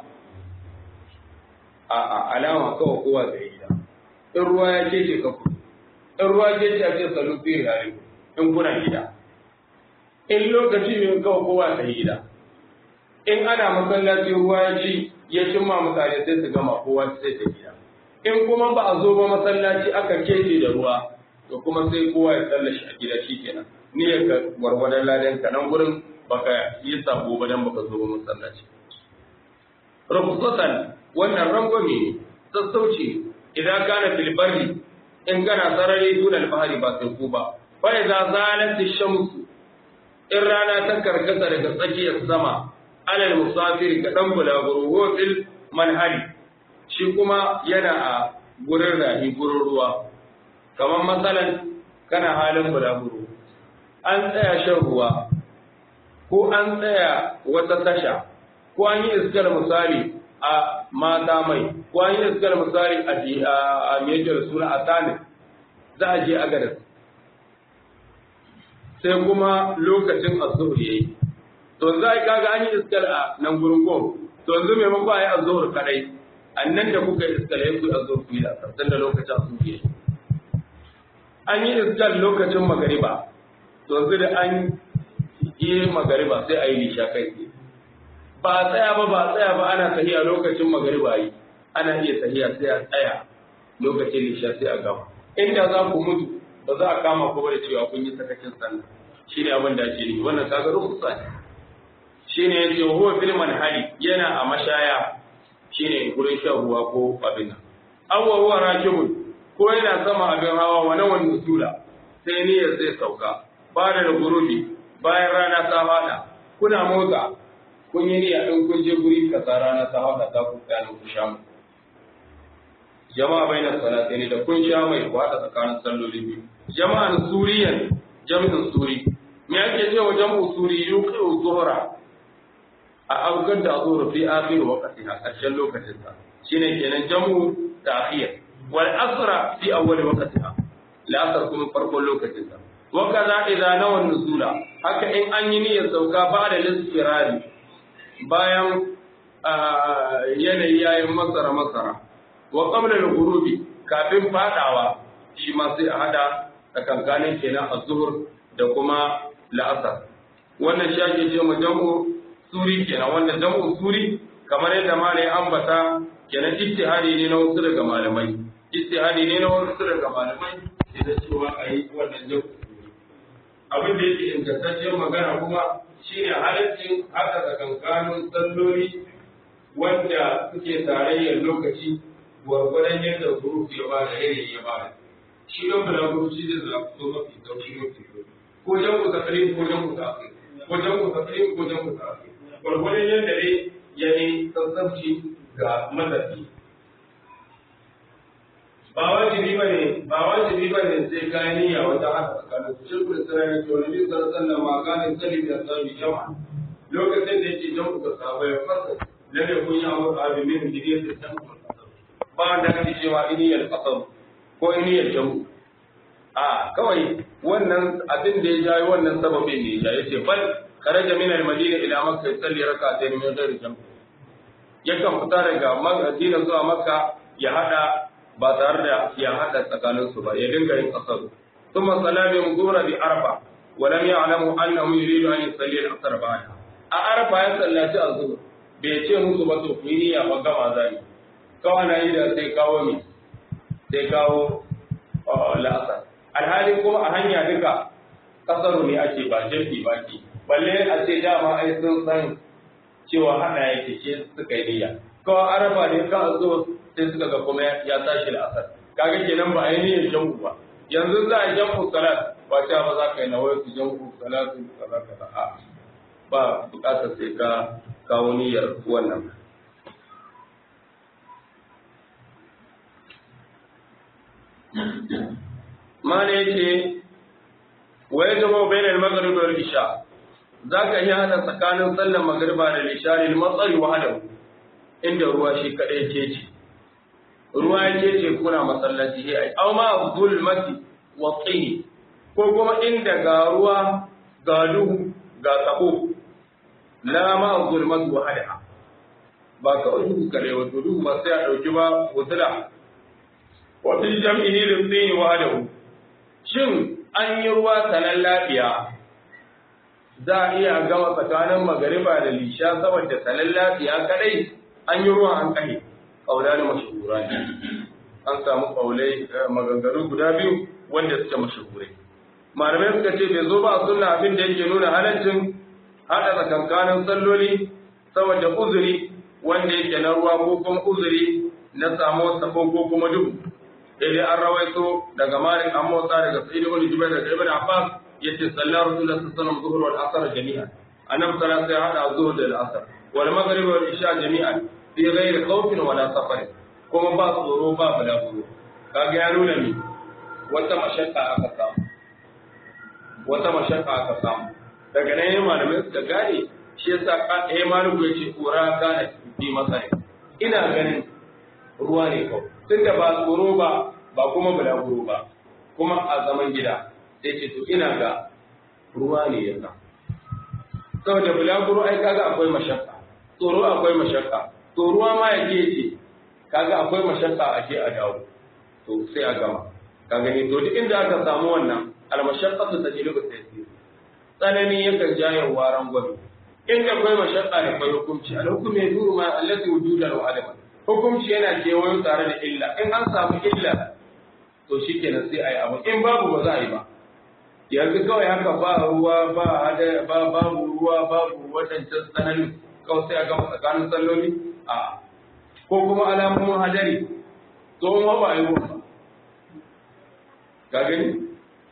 a alama kawai kowa zai gida in ruwa ya ce ce ka kudu in ruwa ce ce a ce salu fiye yare in kuna gida in lokaci ne kawai kowa sai gida in ana masallaci ruwa ya ci ya cimma mutane sai su gama kowa sai ta gida in kuma ba a zo ba masallaci aka kece da ruwa to kuma sai kowa ya tsallashi a gida shi kenan ni ya ka warwadan ladan ka nan gurin baka yi sabo ba dan baka zo ba masallaci rukhsatan wannan rangwame ne sassauci idan kana fil barri in kana sarari dun al-bahri ba sai ku ba fa idza zalat ash-shamsu in rana ta karkata daga tsakiyar sama alal musafiri ga dan bulaguro wa fil manhari shi kuma yana a gurin rahi gurin ruwa kamar matsalan kana halin bulaguro an tsaya shan ruwa ko an tsaya wata tasha ko an yi iskar misali a mata mai ko an yi iskar misali a a mejiyar suna a tani za a je agadas sai kuma lokacin azuhur yayi to za a kaga an yi iskar a nan gurin gom to yanzu maimakon a yi azuhur kadai annan da kuka yi iskar ya ku azuhur ku yi da sassan da lokacin azuhur yayi an yi iskar lokacin magariba to yanzu da an yi magariba sai a yi lisha kai ba a tsaya ba ba a tsaya ba ana tahiya lokacin magariba yi ana iya tahiya sai a tsaya lokacin lisha sai a gama inda za ku mutu ba za a kama ku ba da cewa kun yi sakacin sallah shine abin da ake nufi wannan kaga rukusa ne shine yace huwa fil manhali yana a mashaya shine gurin shan ruwa ko abin nan awwa huwa rakibun ko yana sama abin hawa wa nawan nusula sai niyyar zai sauka ba da gurubi bayan rana ta fada kuna motsa kun yi niyya din kun je guri kaza rana ta fada ta ku tsaya ku sha mu jama'a bainas salataini da kun sha mai wada tsakanin salloli biyu jama'an suriyan jami'in suri me ake cewa jam'u suri yuqiu zuhra a augar da zuhur fi akhir waqti a ƙarshen lokacin sa shine kenan jam'u ta'khir wal asra fi awwal waqtiha la asr kuma farkon lokacin sa wa kaza idza nawa nuzula haka in an yi niyyar sauka ba da lisfirari bayan yanayi yayin masara masara wa qabla al-ghurubi kafin fadawa shi ma sai a hada tsakankanin kenan az-zuhr da kuma la'asar wannan shi ake ce mu jam'u suri kenan wannan jam'u suri kamar yadda malai ambata kenan ijtihadi ne na wasu daga malamai ijtihadi ne na wasu daga malamai da cewa ayi wannan jam'u suri abin da yake ingantaccen magana kuma shine halaccin haka tsakankanin salloli wanda suke tarayyar lokaci gwargwadon yadda huruf ya ba da yanayi ya ba da shi don bulaguro shi zai zafi so mafi sauki mafi ko jan ku tsakirin ko jan ku tsakirin ko jan ku tsakirin ko jan ku tsakirin gwargwadon yadda ne ya yi sassabci ga matafi ba wajibi ba ne ba wajibi ba ne sai kayan niyya wata haka tsakanin su shirku da sarari to nabi sallallahu alaihi wasallam ma kanin salim da sabi jama'a lokacin da yake jan ku ga sahabbai fasa lalle kun yi abu abin min gidan da san ba da ake cewa iniyar kasar ko iniyar jamu a kawai wannan abin da ya jayi wannan sababin ne ya yace bal kharaja min al-madina ila makka yusalli rak'atayn min ghairi jam yakan fita daga madina zuwa makka ya hada ba tare da ya hada tsakanin su ba ya dinga yin kasar thumma salami mudura bi arfa wa lam ya'lamu annahu yuridu an yusalli al-asr ba'da a arfa ya sallaci azhur bai ce musu ba to ku yi niyya ba gama zai kawai na yi da sai kawo mi sai kawo la'asar alhali kuma a hanya duka kasaru ne ake ba jefi ba ke balle a ce dama ai sun san cewa hana yake ce suka yi niyya kawai araba ne ka zo sai suka ga kuma ya tashi la'asar kaga kenan ba a yi niyyar jam'u ba yanzu za a yi jam'u salat ba ta ba za ka yi nawai su jam'u salatu kaza kaza a ba bukatar sai ka kawo niyyar wannan mana yake waye zama bainal maghrib wal isha zaka iya hada tsakanin sallar magriba da isha lil matsari wahdahu inda ruwa shi kadai ke ce ruwa yake ce kuna masallaci ai aw ma zulmati wa tini ko kuma inda ga ruwa ga duhu ga tsako la ma zulmati wahdaha ba kawai duhu kare wato duhu ba sai a dauki ba wutula wa fi jam'ihi lil-dini wahdahu shin an yi ruwa sanan lafiya za a iya gama tsakanin magariba da lisha saboda sanan lafiya kadai an yi ruwa an kai kaula ne mashahura ne an samu kaulai maganganu guda biyu wanda suke mashahurai malamai suka ce bai zo ba sunna abin da yake nuna halaccin hada tsakankanin salloli saboda uzuri wanda yake na ruwa ko kuma uzuri na samu sako ko kuma duhu sai dai an rawaito daga Malik an motsa daga Sa'id ibn Jubair daga Ibn Abbas yace sallar Rasulullah sallallahu alaihi wasallam zuhur wal asr jami'an annabi sallallahu alaihi wasallam hada zuhur da asr wal maghrib wal isha jami'an fi ghairi khawfin wala safar kuma ba tsoro ba balaguro kaga ya nuna ni wata mashakka aka samu wata mashakka aka samu daga nan yayin malamai suka gane shi yasa eh maliku yace kura kana fi masai ina ganin ruwa ne kawai tunda ba tsoro ba ba kuma bulaguro ba kuma a zaman gida sai ce to ina ga ruwa ne ya sa saboda bulaguro ai kaga akwai mashakka tsoro akwai mashakka to ruwa ma ya ce kaga akwai mashakka a ke a dawo to sai a gama ka gani to duk inda aka samu wannan almashaqqatu tajlibu taysir tsanani yakan jaye waran gwabi in akwai mashaqqa da akwai hukunci al hukmu yaduru ma allati wujuda wa adama hukunci yana kewayo tare da illa in an samu illa to shikenan sai ayi abu in babu ba za a yi ba yanzu kawai haka ba ruwa ba hada ba babu ruwa babu wadancan tsananin kawai sai a gama tsakanin salloli a ko kuma alamomin hadari tsohon hawa yi ruwa ka gani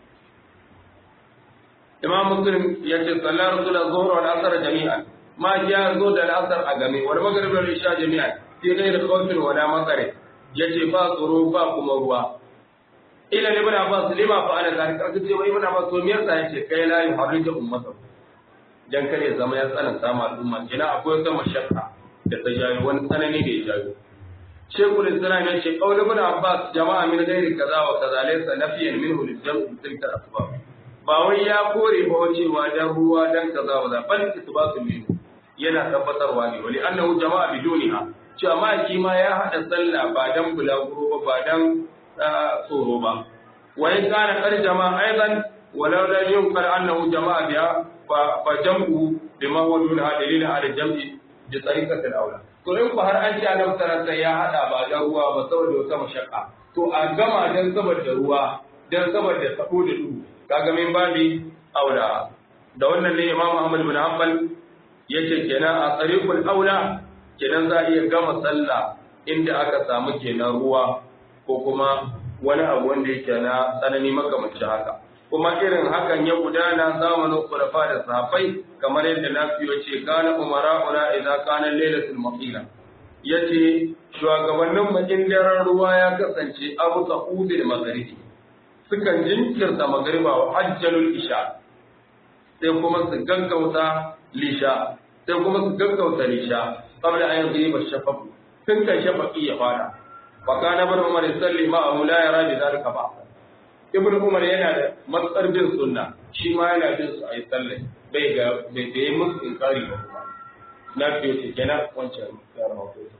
imam muslim ya ce sallar rasul zuhur wal asr jami'an ma ya zo da asr a game wal maghrib wal isha jami'an fi ghayr khawfin wala matsare yace ba tsoro ba kuma ruwa ila ibn abbas lima fa ala zalika aka ce wai ibn abbas to me yasa yace kai la yuharriju ummata dan kare zama ya tsananta ma al'umma kina akwai wata mashakka da ta jayo wani tsanani da ya jayo shekul islam ya ce qaul ibn abbas jama'a min ghairi kaza wa kaza laysa nafiyan minhu lil jam'i tilka asbab ba wai ya kore ba cewa dan ruwa dan kaza wa za bal isbatu minhu yana tabbatarwa ne wali annahu jama'a biduniha cewa ma shi ma ya hada sallah ba dan bulaguro ba ba dan tsoro ba wa in kana kar jama'a aidan walau la yunqal annahu jama'a biha fa jam'u bima huwa dun dalilin ala jam'i bi tariqatil aula to in ku har an ci annabi sallallahu ya hada ba dan ruwa ba saboda wata mashakka to a gama dan saboda ruwa dan saboda sabo da duhu kaga min babi aula da wannan ne Imam Ahmad bin Hanbal yace kenan a tariqul aula kenan za a iya gama sallah inda aka samu kenan ruwa ko kuma wani abu wanda yake na tsanani makamancin haka kuma irin hakan ya gudana zamanin kulafa da sahabbai kamar yadda na fiye ce kana umara'una idza kana lailatul maqila yace shugabannin makin daren ruwa ya kasance abu sa'udil magharibi sukan jinkirta magriba wa hajjalul isha sai kuma su gaggauta lisha sai kuma su gaggauta lisha qabla an yadhiba shafaq tun kan shafaqi ya fara wa kana ibn umar yusalli ma'ahu la yara bi dhalika ba ibn umar yana da matsar bin sunna shi ma yana bin su ayi sallah bai ga bai da yi musu inkari ba kuma na fiye ce kenan wancan yara ma ko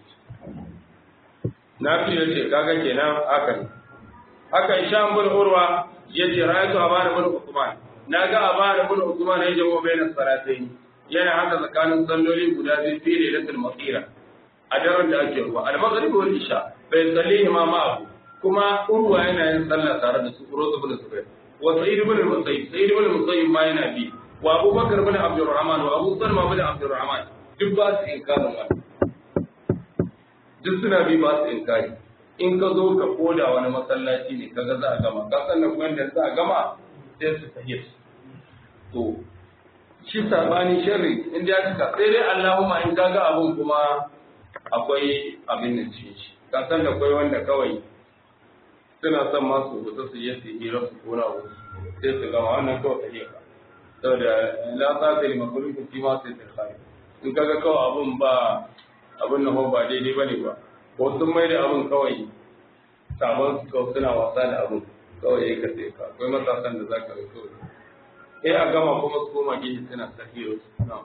na fiye ce kaga kenan haka ne haka isham bin urwa yace ra'aytu abana bin usman naga abana bin usman ya jawo bainas salatayn yana haka tsakanin salloli guda biyu fi lailatul masira a daren da ake ruwa al-maghrib wal isha bai sallihi ma ma'ahu kuma urwa yana yin sallah tare da su urwa ibn zubair wa sa'id ibn al-musayyib sa'id ibn al-musayyib ma yana bi wa abu bakr ibn abdurrahman wa abu salma ibn abdurrahman duk ba su inkarin wannan duk suna bi ba su inkari in ka zo ka koda wani masallaci ne kaga za a gama ka san nan wanda za a gama sai su tahiyya to shi sabani sharri in da ka sai dai Allahumma in kaga abun kuma akwai abin nan cikin shi ka san da akwai wanda kawai suna son ma su fita su yi su hira su kona wasu sai su gama wannan kawai ta hira saboda la ta ta lima kullu fi ma sai ta kai in kaga kawai abun ba abun nan ba daidai bane ba ko sun mai da abun kawai sabon su kawai suna wasa da abun kawai ya kace ka akwai matasan da zaka ga kawai sai a gama kuma su koma gefe suna ta hira su na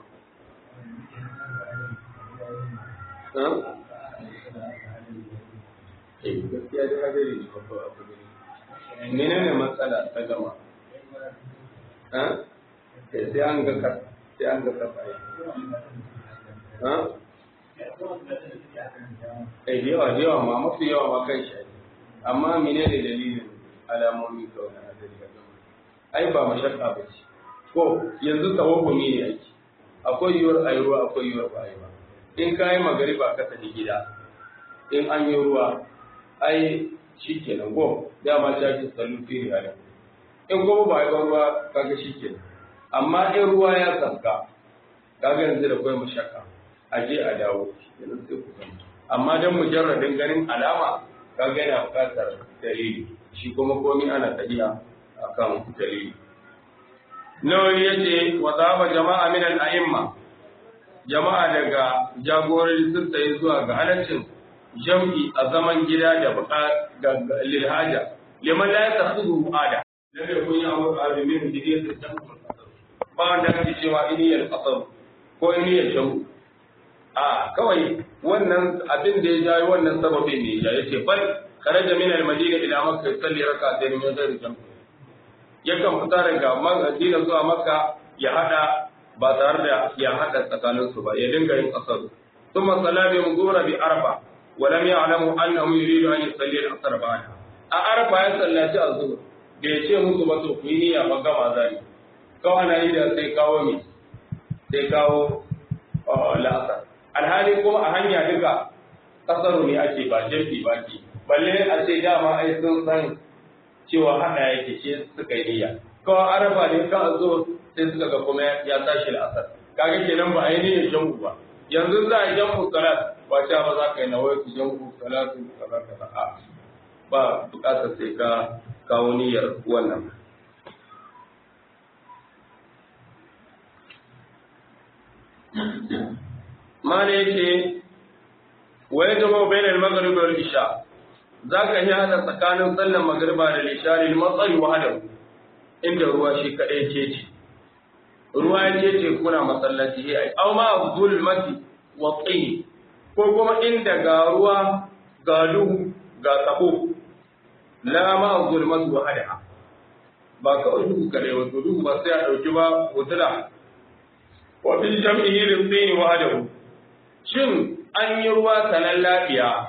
gaskiya da hadari ne babba abu ne menene matsala ta gama ha sai an ga ka sai an ga ka bai ha eh yawa yawa ma mafi yawa ma kan shi amma menene dalilin alamomi kawai na hadari ga gama ai ba mashakka ba ce ko yanzu tawakumi ne ake akwai yiwuwar ayi ruwa akwai yiwuwar ba ayi ba in ka yi magariba ka tafi gida in an yi ruwa ai shi kenan go dama ta ce sallu fi rihalin in kuma ba yi ruwa kaga shi kenan amma in ruwa ya tsaka kaga yanzu da kwai mashaka a je a dawo yanzu sai ku san amma dan mujarradin ganin alama kaga yana buƙatar dalili shi kuma komai ana tafiya akan dalili nawawi yace wa zaba jama'a min al-a'imma jama'a daga jagorori sun tsaye zuwa ga halaccin jam'i a zaman gida da ga lilhaja liman la yatakhudhu ada lam yakun ya'muru alimin bi diyati jam'u ba wanda ake cewa iniyar qasar ko iniyar jam'u a kawai wannan abin da ya jayi wannan sababin ne ya yace bal kharaja min al-madina ila makka yusalli rak'atayn min ghairi jam'u yakan fita daga Madina zuwa Makka ya hada ba tare da ya hada tsakanin su ba ya dinga yin kasar thumma sallama yuzura bi arfa wa lam ya'lamu annahu yuridu an yusalli al-asr ba'da a arfa ya sallaci azhur da ya ce musu ba to ku yi niyya ba gama zani kawai na yi da sai kawo mi sai kawo la'asar alhali kuma a hanya duka kasaru ne ake ba jafi ba ke balle a ce dama ai sun san cewa hada yake ce suka yi niyya kawai araba ne ka zo sai suka ga kuma ya tashi la'asar kaga kenan ba a yi niyyar jam'u ba yanzu za a yi jam'u salat ba cewa ba za ka yi nawai su jam'u salatu kaza kaza a ba bukatar sai ka kawo niyyar wannan mana yake wai zama bayan al-maghrib wal isha zaka yi hada tsakanin sallar magriba da isha lil matsari wa hada inda ruwa shi kadai ce ce ruwa ya ce ce kuna masallaci ai aw ma zulmati wa tin ko kuma inda ga ruwa ga duhu ga tsako la ma zulmati wa hada ba kawai duhu kadai wato duhu ba sai a dauki ba hotula wa bil jam'ihi lil tin wa hada shin an yi ruwa sanan lafiya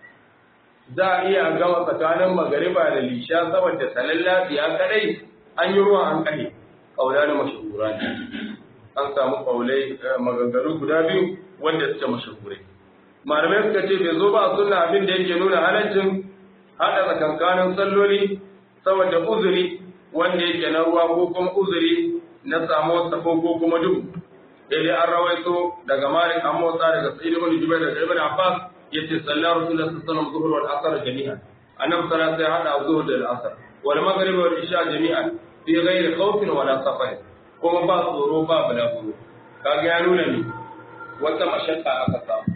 za a iya gama tsakanin magariba da lisha saboda sanan lafiya kadai an yi ruwa an kane kaula na mashahura ne an samu kaulai maganganu guda biyu wanda suke mashahurai malamai suka ce bai zo ba a sunna abin da yake nuna halaccin hada tsakankanin salloli saboda uzuri wanda yake na ruwa ko kuma uzuri na samuwar safo ko kuma duhu dai an rawaito daga Malik an motsa daga Sa'id ibn Jubair daga Ibn Abbas yace sallallahu rasulullahi sallallahu alaihi wasallam zuhur wal asr jami'an annabi sallallahu alaihi wasallam hada zuhur da asr wal maghrib wal isha jami'an fi ghairi khawfin wala safar kuma ba tsoro ba balaguro kaga ya nuna ni wata mashakka aka samu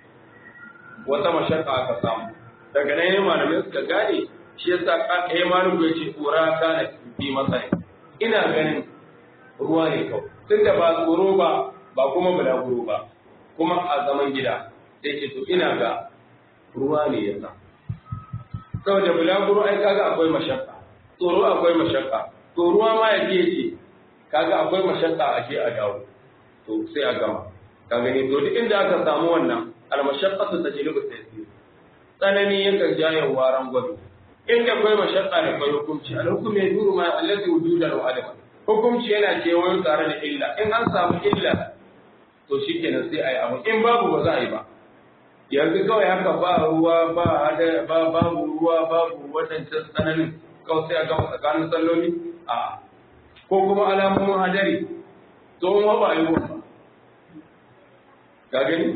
wata mashakka aka samu daga nan ne malamai suka gane shi yasa kai maluku yace tsora kana fi masai ina ganin ruwa ne kawai tunda ba tsoro ba ba kuma bulaguro ba kuma a zaman gida sai ce to ina ga ruwa ne ya sa saboda bulaguro ai kaga akwai mashakka tsoro akwai mashakka to ruwa ma ya ce kaga akwai mashakka a ke a dawo to sai a gama ka gani to duk inda aka samu wannan almashaqqatu tajlibu taysir tsanani yakan jaye waran gwado inda akwai mashakka da akwai hukunci al-hukmu yaduru ma allazi wujudan wa adama hukunci yana kewayo tare da illa in an samu illa to shi kenan sai a yi abu in babu ba za a yi ba yanzu kawai haka ba ruwa ba hada ba babu ruwa babu wadancan tsananin kawai sai a gama tsakanin salloli a ko kuma alamomin hadari to in ba a yi ba ka gani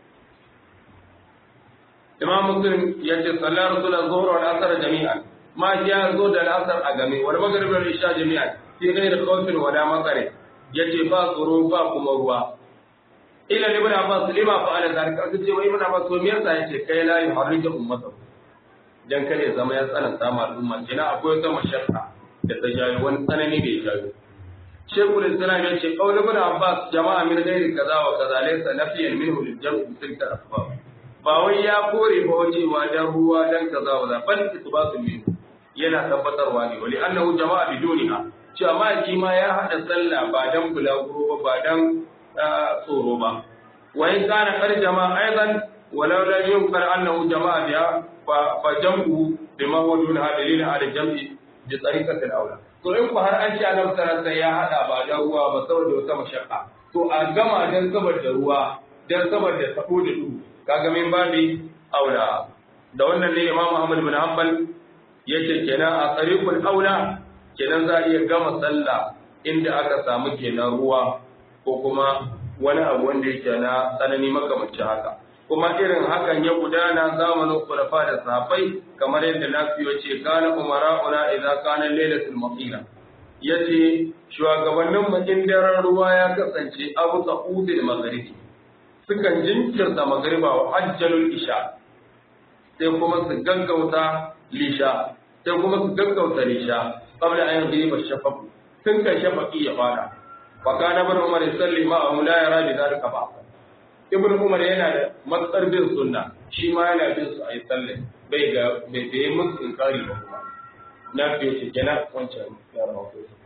imam muslim ya ce sallar rasulullah zuhur wal asr jami'an ma ya zo da asar a game wal maghrib wal isha jami'an fi ghairi khawfin wala matsare yace ba tsoro ba kuma ruwa ila ibn abbas lima fa ala zalika kace wai ibn abbas to me yasa yace kai la yuharriju ummata dan kare zama ya tsananta ma al'umma kina akwai wata mashakka da ta jayo wani tsanani da ya jayo shekul islam ya ce qaul ibn abbas jama'a min ghairi kaza wa kaza laysa nafiyan minhu lil jam'i bi tilka asbab ba wai ya kore ba cewa dan ruwa dan kaza wa bal isbatu minhu yana tabbatarwa ne wali annahu jama'a biduniha cewa ma'aiki ma ya haɗa sallah ba dan bulaguro ba ba dan tsoro ba wa in kana kar jama'a aidan walau lam yunkar annahu jama'a biha fa jam'u bima huwa dun hadalin ala jam'i bi tariqati al-awla to in ku har an ce annabi sallallahu alaihi ya haɗa ba dan ruwa ba saboda wata mashakka to a gama dan saboda ruwa dan saboda tabo da duhu kaga min babi aula da wannan ne imamu ahmad bin hanbal yace kenan a tariqul aula kenan za a iya gama sallah inda aka samu kenan ruwa ko kuma wani abu wanda yake na tsanani makamancin haka kuma irin hakan ya gudana zamanin khulafa da sahabbai kamar yadda nafi yace kana umara'una idza kana lailatul maqila yace shugabannin mu in daren ruwa ya kasance abu sa'udil maghribi sukan jinkirta magriba wa ajjalul isha sai kuma su gaggauta lisha sai kuma su gaggauta lisha qabla an yadhiba shafaq tun kan shafaqi ya fara fa kana ibn umar yusalli ma hum la yara bi dhalika ba ibn umar yana da matsar bin sunna shi ma yana bin su ayi sallah bai ga bai da musu inkari ba kuma na fiye ce kenan wancan yaran wasu su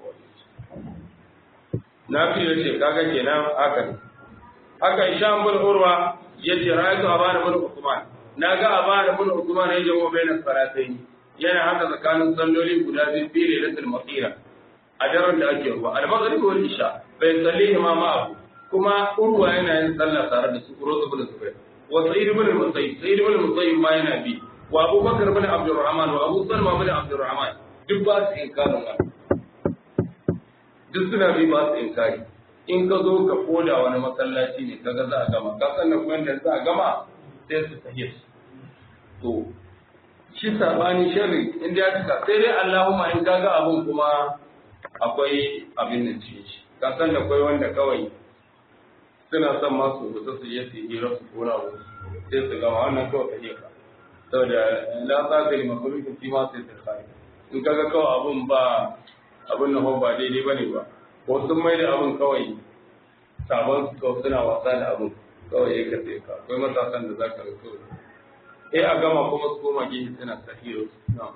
na fiye ce kaga kenan haka ne haka isham bin urwa yace ra'aytu abana bin usman naga abana bin usman ya jawo bayan salatayn yana haka tsakanin salloli guda biyu fi lailatul maqira a daren da ake ruwa al-maghrib wal isha bai sallihi ma ma'ahu kuma urwa yana yin sallah tare da su urwa ibn zubair wa sa'id ibn al-musayyib sa'id ibn al-musayyib ma yana bi wa abubakar ibn abdurrahman wa abu salma ibn abdurrahman duk ba su inkarin wannan duk suna bi ba su inkari in ka zo ka koda wani masallaci ne kaga za a gama ka san kuma da za a gama sai su tahiyar to shi sabani sharri inda ya cika sai dai Allahumma in kaga abun kuma akwai abin nan ce shi ka san da akwai wanda kawai suna son ma su fita su je su hira su kora wasu sai su gama wannan kawai ka ka saboda la ta ga makhluqin fi ma sai ta in kaga kawai abun ba abun nan ba daidai bane ba ko sun mai da abun kawai sabon su kawai suna wasa da abun kawai ya ka sai ka akwai matasan da za ka ga kawai eh a gama kuma su koma gefe suna sahiro na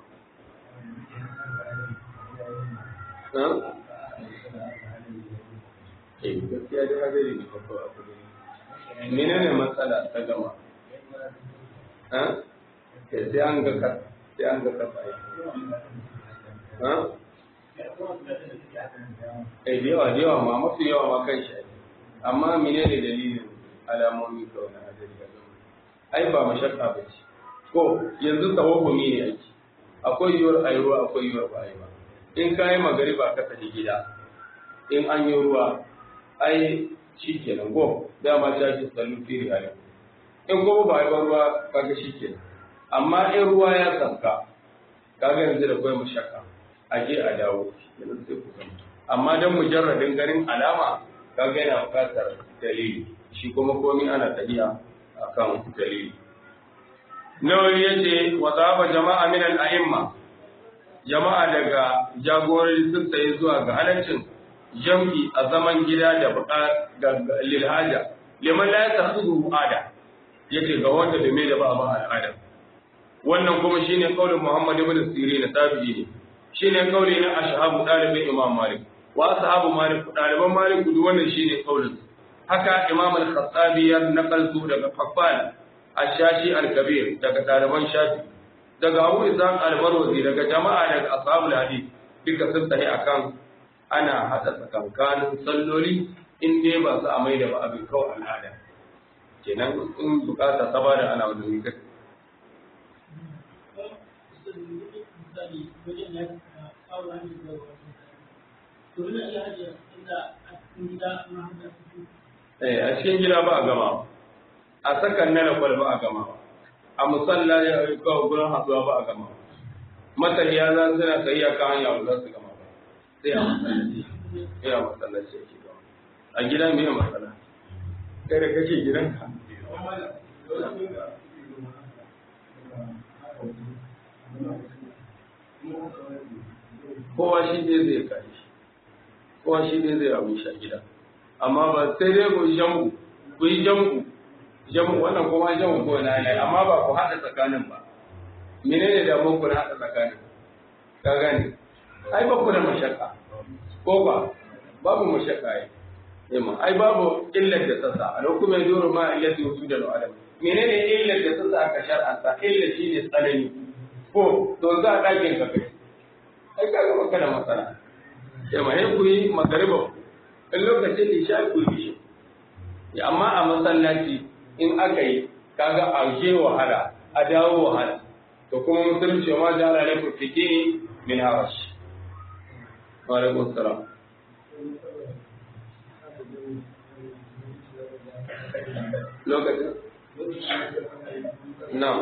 eh gaskiya dai hadari ne babba a kudu menene matsala ta gama ha sai an ga ka sai an ga ka sai ha eh da yawa da yawa ma mafi yawa ma kan shi amma menene dalilin alamomi kawai na hadari ga gama ai ba mashakka ba ce ko yanzu tawahumi ne ake akwai yiwuwar a yi ruwa akwai yiwuwar ba a yi ba in ka yi magariba ka tafi gida in an yi ruwa ai shi kenan go dama ta ce sallu firi a yau in kuma ba a yi ba ruwa kaga shi kenan amma in ruwa ya sanka kaga yanzu da kwai mashakka a je a dawo yanzu sai ku gama amma dan mujarradin ganin alama kaga yana buƙatar dalili shi kuma komai ana tafiya akan dalili Nawawi ya ce wa zaba jama'a min al'a'imma jama'a daga jagorori sun tsaye zuwa ga halaccin jam'i a zaman gida da buƙa lilhaja liman la yatasudu ada yace ga wanda da me da ba ba al'ada wannan kuma shine kaulin Muhammad ibn Sirin tabi'i ne shine kauli na ashabu dalibin Imam Malik wa ashabu Malik daliban Malik duk wannan shine kaulin haka Imam al-Khattabi ya nakaltu daga Haffan الشاشي الكبير daga ɗaliban shafi daga Abu Ishaq al-Marwazi daga jama'a daga ashabul hadith duka sun tafi akan ana hada tsakankanin salloli in dai ba su amai da ba abin kawai al'ada kenan in bukata ta bada ana wani wuri a cikin gida ba a gama a sakan na lakwal ba a gama a musalla ya kawo gurin haɗuwa ba a gama matariya za su na sayi a kan hanya ba za su gama ba sai a masallaci sai a masallaci yake gama a gida me matsala kai da kake gidanka kowa shi ne zai kai kowa shi ne zai abu shi a gida amma ba sai dai ku yi jam'u ku yi jam'u jamu wannan kuma jamu ko na ne amma ba ku haɗa tsakanin ba menene da mun ku haɗa tsakanin ka gane ai ba ku da mashakka ko ba babu mashakka ai yamma ai babu illar da tsasa a lokacin mai doro ma illati wujuda da adam menene illar da tsasa aka shar'anta illa shine tsanani ko to za a dakin ka kai ai ka ga maka da masana yamma sai ku yi magariba in lokacin isha ku yi shi amma a masallaci in aka yi kaga a je wahala a dawo wahala to kuma musulunci ma da ala laifin fitini min harash wa alaikum salam lokacin na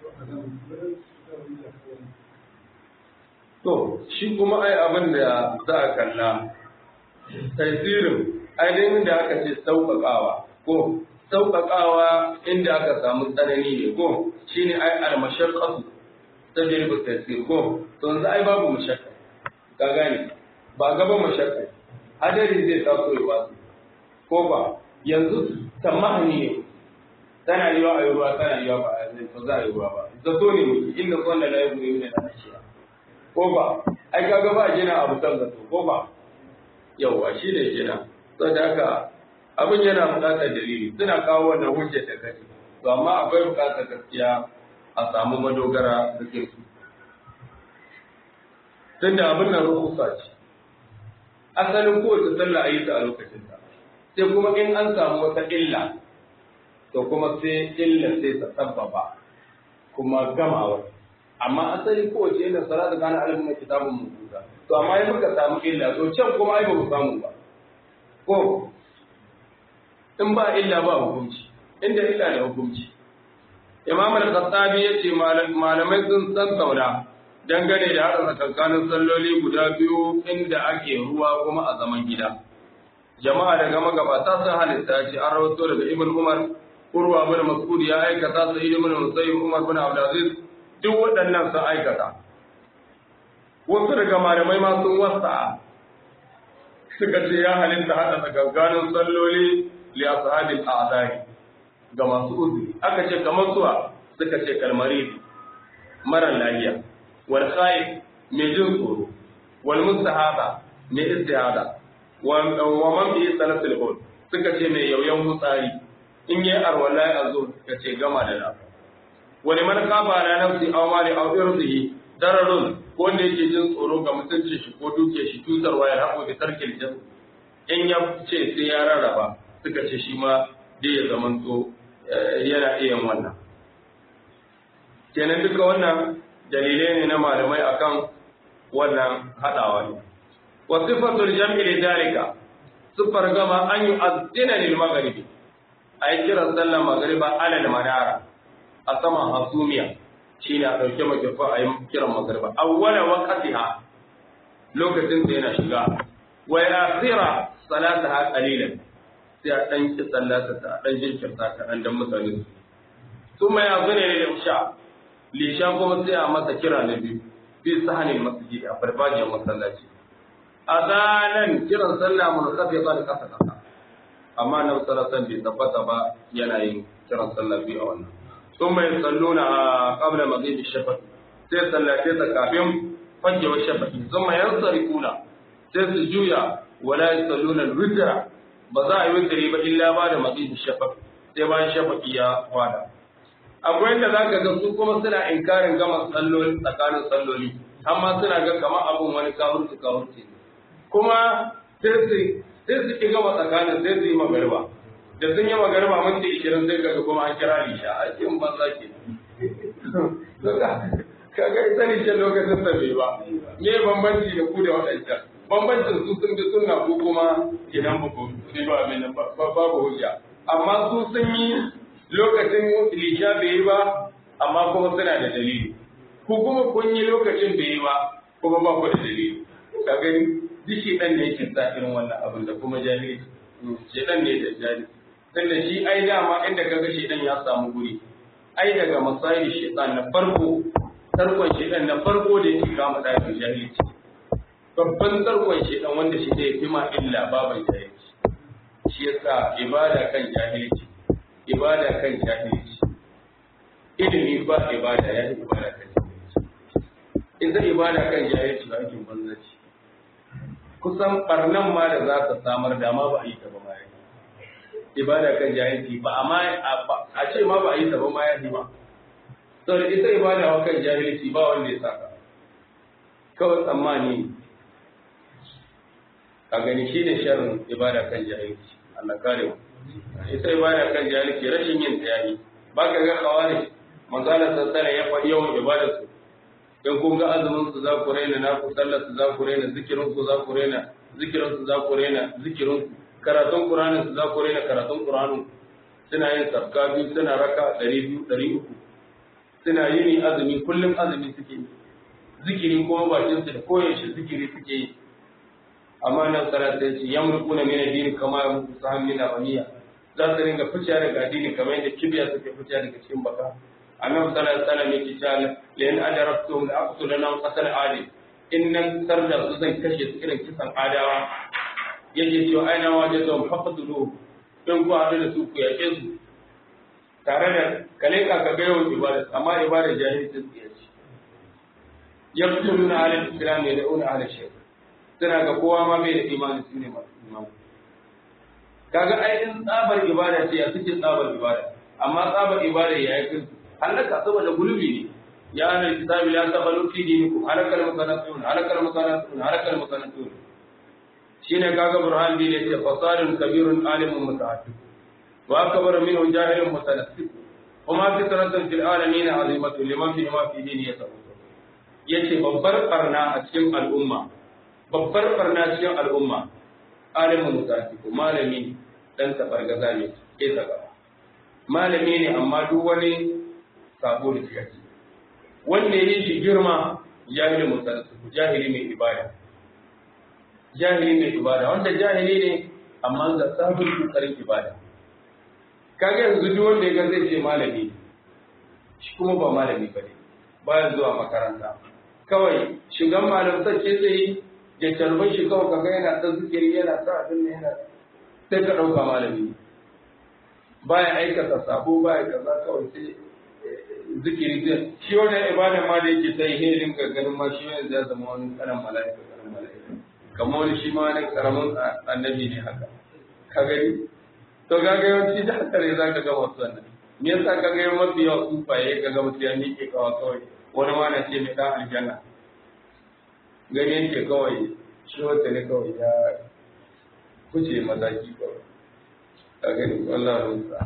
To, shi kuma ai abin da za a kalla, tasirin ainihin da aka ce sauƙaƙawa, ko sauƙaƙawa inda aka samu tsanani ne, ko shi ne ai almashaƙasu ta jirgin tasir, ko, to yanzu ai babu mashakka, ka gane, ba gaba mashakka, hadari zai taso ya wasu, ko ba, yanzu tamahani ne, tana yi wa a yi ruwa, tana yi wa ba a za a yi ruwa ba, zato ne muke, inda kwallon layi ne ne na shiya. ko ba ai kaga ba gina abu kan zato ko ba yawa shi ne gina saboda haka abin yana buƙatar dalili suna kawo wannan hujja ta kace to amma akwai buƙatar gaskiya a samu madogara da kirki tunda abin nan rukusa ce asalin kowace sallah a yi ta a lokacin ta sai kuma in an samu wata illa to kuma sai illa sai ta sabbaba kuma gamawar amma asali kowace illa salatu kana alimin na kitabun mutuka to amma yi muka samu illa to can kuma ai ba mu samu ba ko in ba illa ba hukunci inda illa da hukunci imam al-khattabi yace malamai sun san saura dangane da hada tsakankanin salloli guda biyu inda ake ruwa kuma a zaman gida jama'a daga magabata sun halitta ce an rawato daga ibn umar urwa bin mas'ud ya aikata sa'id ibn musayyib umar bin abdulaziz duk waɗannan sun aikata wasu daga malamai ma sun wasa suka ce ya halitta haɗa tsakankanin salloli li ashabil a'dari ga masu uzuri aka ce kamar suwa suka ce kalmari mara lafiya wal khaif mai jin tsoro wal mustahaba mai istihada wa man bi salatul hud suka ce mai yauyan mutsari in yi arwala ya zo suka ce gama da lafiya wani man kafa na nafsi aw mali aw irdihi dararun ko wanda yake jin tsoro ga mutuncin shi ko duke shi tutarwa ya haƙo da tarkil jin in ya ce sai ya rarraba suka ce shi ma dai ya zamanto yana iya wannan kenan duka wannan dalilai ne na malamai akan wannan haɗawa ne wa sifatul jam'i li dalika sifar gama an yi azdina lil maghribi ay kira sallar maghriba alal manara a saman hasumiya shi ne a ɗauke makifa a yi kiran magariba awwala waqtiha lokacin da yana shiga wa yasira salataha qalilan sai a dan ki sallata ta dan jinkirta ta dan dan mutane su kuma ya zune ne lisha lisha kuma sai a masa kira na biyu bi sahanin masjid a farfajiyar masallaci adanan kiran sallah mun kafe ba da kasa kasa amma na sallallahu bai tabbata ba yana yin kiran sallah biyu a wannan ثم يصلونها قبل مغيب الشفق sai sallace ta kafin fajewar shafaki sun ma yansarikuna sai su juya wala yasalluna al-witra ba za a yi witri ba illa ba da maghibi shafaq sai bayan shafaki ya wada akwai inda zaka ga su kuma suna inkarin gama salloli tsakanin salloli amma suna ga kamar abun wani kawurci kawurci kuma sai su sai su ki gama tsakanin sai su yi magariba da sun yi magariba minti ishirin sai kaga kuma an kira lisha a cikin banza ke kaga ita ne ce lokacin sa bai ba me bambanci da ku da waɗancan bambancin su sun bi sunna ko kuma idan ba ku ne ba abin nan babu hujja amma su sun yi lokacin lisha bai yi ba amma kuma suna da dalili ku kuma kun yi lokacin bai yi ba kuma ba ku da dalili ka gani duk shi dan ne yake sa irin wannan abin da kuma jahili shi dan ne da jahili tunda shi ai dama inda kaga shi dan ya samu guri ai daga masayi shaitan na farko tarkon shaitan na farko da yake kama da jahilci babban tarkon shaitan wanda shi da yafi ma illa baban jahilci shi yasa ibada kan jahilci ibada kan jahilci ilimi ba ibada ya yi ibada kan jahilci idan ibada kan jahilci ba aikin banzaci kusan barnan ma da za ta samar da ma ba a yi ta ba ma ya ibada kan jahilci ba amma a ce ma ba a yi ta ba ma ya ba saboda ita ibada wa kan jahilci ba wanda ya saka kawai tsammani a gani shi ne sharrin ibada kan jahilci Allah kare mu ita ibada kan jahilci rashin yin ta yayi ba ka ga kawari manzala sassana ya faɗi yawan ibada su in kun ga azumin su za ku raina na ku sallar su za ku raina zikirin su za ku raina zikirin su za ku raina zikirin su karatun Qur'anin su za ku raina karatun Qur'anin suna yin sabka biyu suna raka ɗari biyu ɗari uku suna yini azumi kullum azumi suke yi zikiri kuma bakin su da koyaushe zikiri suke yi amma nan sara ta ce yamruquna min ad-din kama yamruqu saham min ramiya za su ringa fice daga addini kamar yadda kibiya suke fice daga cikin baka annabi sallallahu alaihi wasallam yake cewa la in adarabtum la aqtulana qatl adi in nan sarda su zan kashe su irin kisan adawa yake cewa aina waje zan faqtulu in ku haɗu da su ku yake su tare da kale ka ga yawan ibada amma ibada jahilci su yace yaqtuluna ala al-islam ya da'una ala shirk suna ga kowa ma bai da imani su ne masu imani kaga ainihin tsabar ibada ce ya suke tsabar ibada amma tsabar ibada ya yi kirki halaka saboda gulubi ne ya ana kitabi la tabalu fi dinikum halakal mutanatun halakal mutanatun halakal mutanatun shine kaga burhan bi ne ce fasadun kabirun alimun muta'addid wa akbar minhu jahilun mutanassib kuma fitratun fil alamin azimatu liman fi ma fi dini yasawwa yace babbar barna a cikin al'umma babbar barna cikin al'umma alimin mutafi ko malami dan tabargaza ne ke ta gaba malami ne amma duk wani sabo da shiga ciki wanda ya yi shi girma jahili mutafi jahili mai ibada jahili mai ibada wanda jahili ne amma ga sabon kokarin ibada kaga yanzu duk wanda ya ga zai ce malami shi kuma ba malami ba ne baya zuwa makaranta kawai shigan malamtar ce zai ya tarbar shi kawai kaga yana ta zikiri yana ta abin ne yana sai ka ɗauka malami baya aikata sabo baya kaza kawai sai zikiri zai shi wannan ibada ma da yake ta yi hedin ganin ma shi yanzu ya zama wani karan mala'ika karan mala'ika kamar wani shi ma wani karamin annabi ne haka ka gani to kaga yawanci da haka ne za ka ga wasu wannan me yasa ka ga mafi yawa tsufaye ka ga mutum ya miƙe kawa kawai wani ma na ce mai ɗan aljanna gani yake kawai shi wata ne kawai ya kuce mataki kawai a gani wallah rusa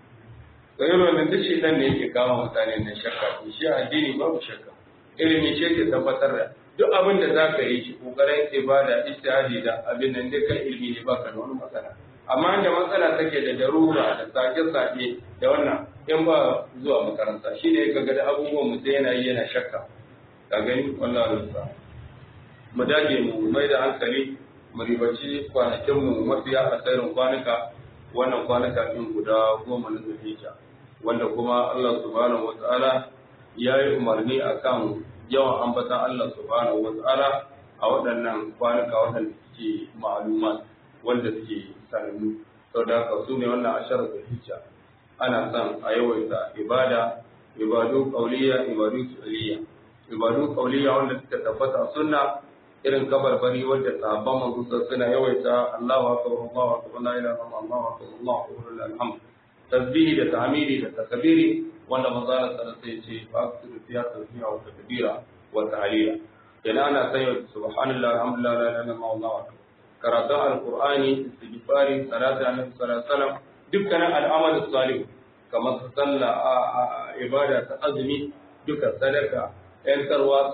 da yi wannan duk shi dan ne yake kama mutane na shakka to shi addini babu shakka ilimi ce ke tabbatar da duk abin da za ka yi shi kokarin ibada ijtihadi da abin nan duk kan ilimi ne baka da wani matsala amma da matsala take da darura da sake-sake da wannan in ba zuwa makaranta shi ne ga da abubuwan mutum yana yi yana shakka ka gani wallah rusa mu dage mu mai da hankali mu ribaci kwanakin mu mafiya a tsarin kwanuka wannan kwanuka din guda goma na zulhijja wanda kuma Allah subhanahu wataala ya yi umarni akan yawan ambatan Allah subhanahu wataala a waɗannan kwanuka waɗanda suke ma'aluma wanda suke sanannu saboda haka su ne wannan asharar zulhijja ana son a yawaita ibada ibadu qauliya ibadu fi'liya ibadu qauliya wanda suka tabbata sunna irin kabarbari wadda sahabban manzo suna yawaita Allahu akbar Allahu akbar la ilaha illallah Allahu akbar Allahu akbar alhamd tasbihi da tahmidi da takbiri wanda manzo Allah sallallahu alaihi wasallam ya ce fa aktsiru fiya tasbiha wa takbira wa tahlila yana ana sanya subhanallah alhamdulillah la ilaha illallah Allahu akbar karatun alqur'ani istighfari salatu annabi sallallahu alaihi wasallam dukkanin al'amal salih kamar sallah ibada ta azumi duka sadaka ‘yantarwa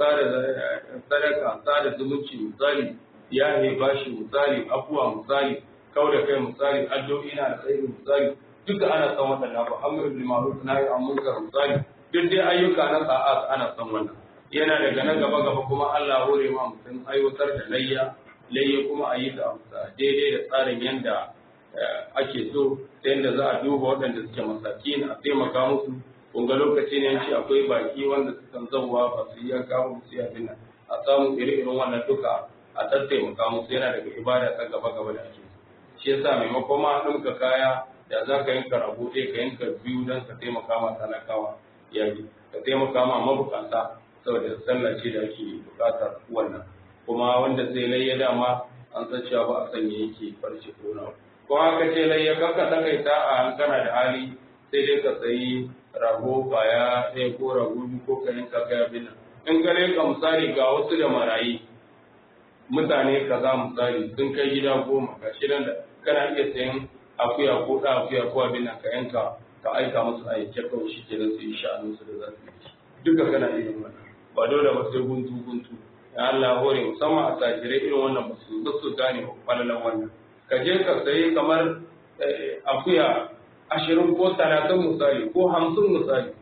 sadaka sada zumunci misali ya ne bashi misali afuwa misali kau da kai misali addu'o'i na alkhairi misali duka ana son waɗannan ba amr bil ma'ruf nahi an munkar misali duk dai ayyuka na sa'at ana son wannan yana daga na gaba gaba kuma Allah hore ma mutum aiwatar da layya layya kuma a yi ta daidai da tsarin yanda ake so ta yanda za a duba waɗanda suke masakin a taimaka musu kun ga lokaci ne shi akwai baki wanda sukan zauwa ba su yi yanka ba su yi abin nan a samu ire-iren wannan duka a tattaimaka musu yana daga ibada ta gaba-gaba da ake shi yasa maimakon ma ɗinka kaya da za ka yanka rago ɗaya ka yanka biyu don ka taimaka ma talakawa ya yi ka taimaka ma mabukata saboda sallah ce da ake buƙatar wannan kuma wanda zai layya dama an san cewa ba a sanya yake farce ko na ko haka ce layya kanka takaita a kana da hali sai dai ka sayi rago kwaya ɗaya ko rago biyu ko ka yanka kai abin nan in gare ka misali ga wasu da marayi mutane kaza misali sun kai gida goma ga shirin da kana iya sayan akuya ko ɗa akuya ko abin nan ka yanka ka aika musu a yanke kawai shi ke su yi sha'anin su da za su yi duka kana iya wannan ba dole ba sai guntu guntu ya Allah hore musamman a tajirai irin wannan ba su su gane falalan wannan ka je ka sayi kamar akuya ashirin ko talatin misali ko hamsin misali ko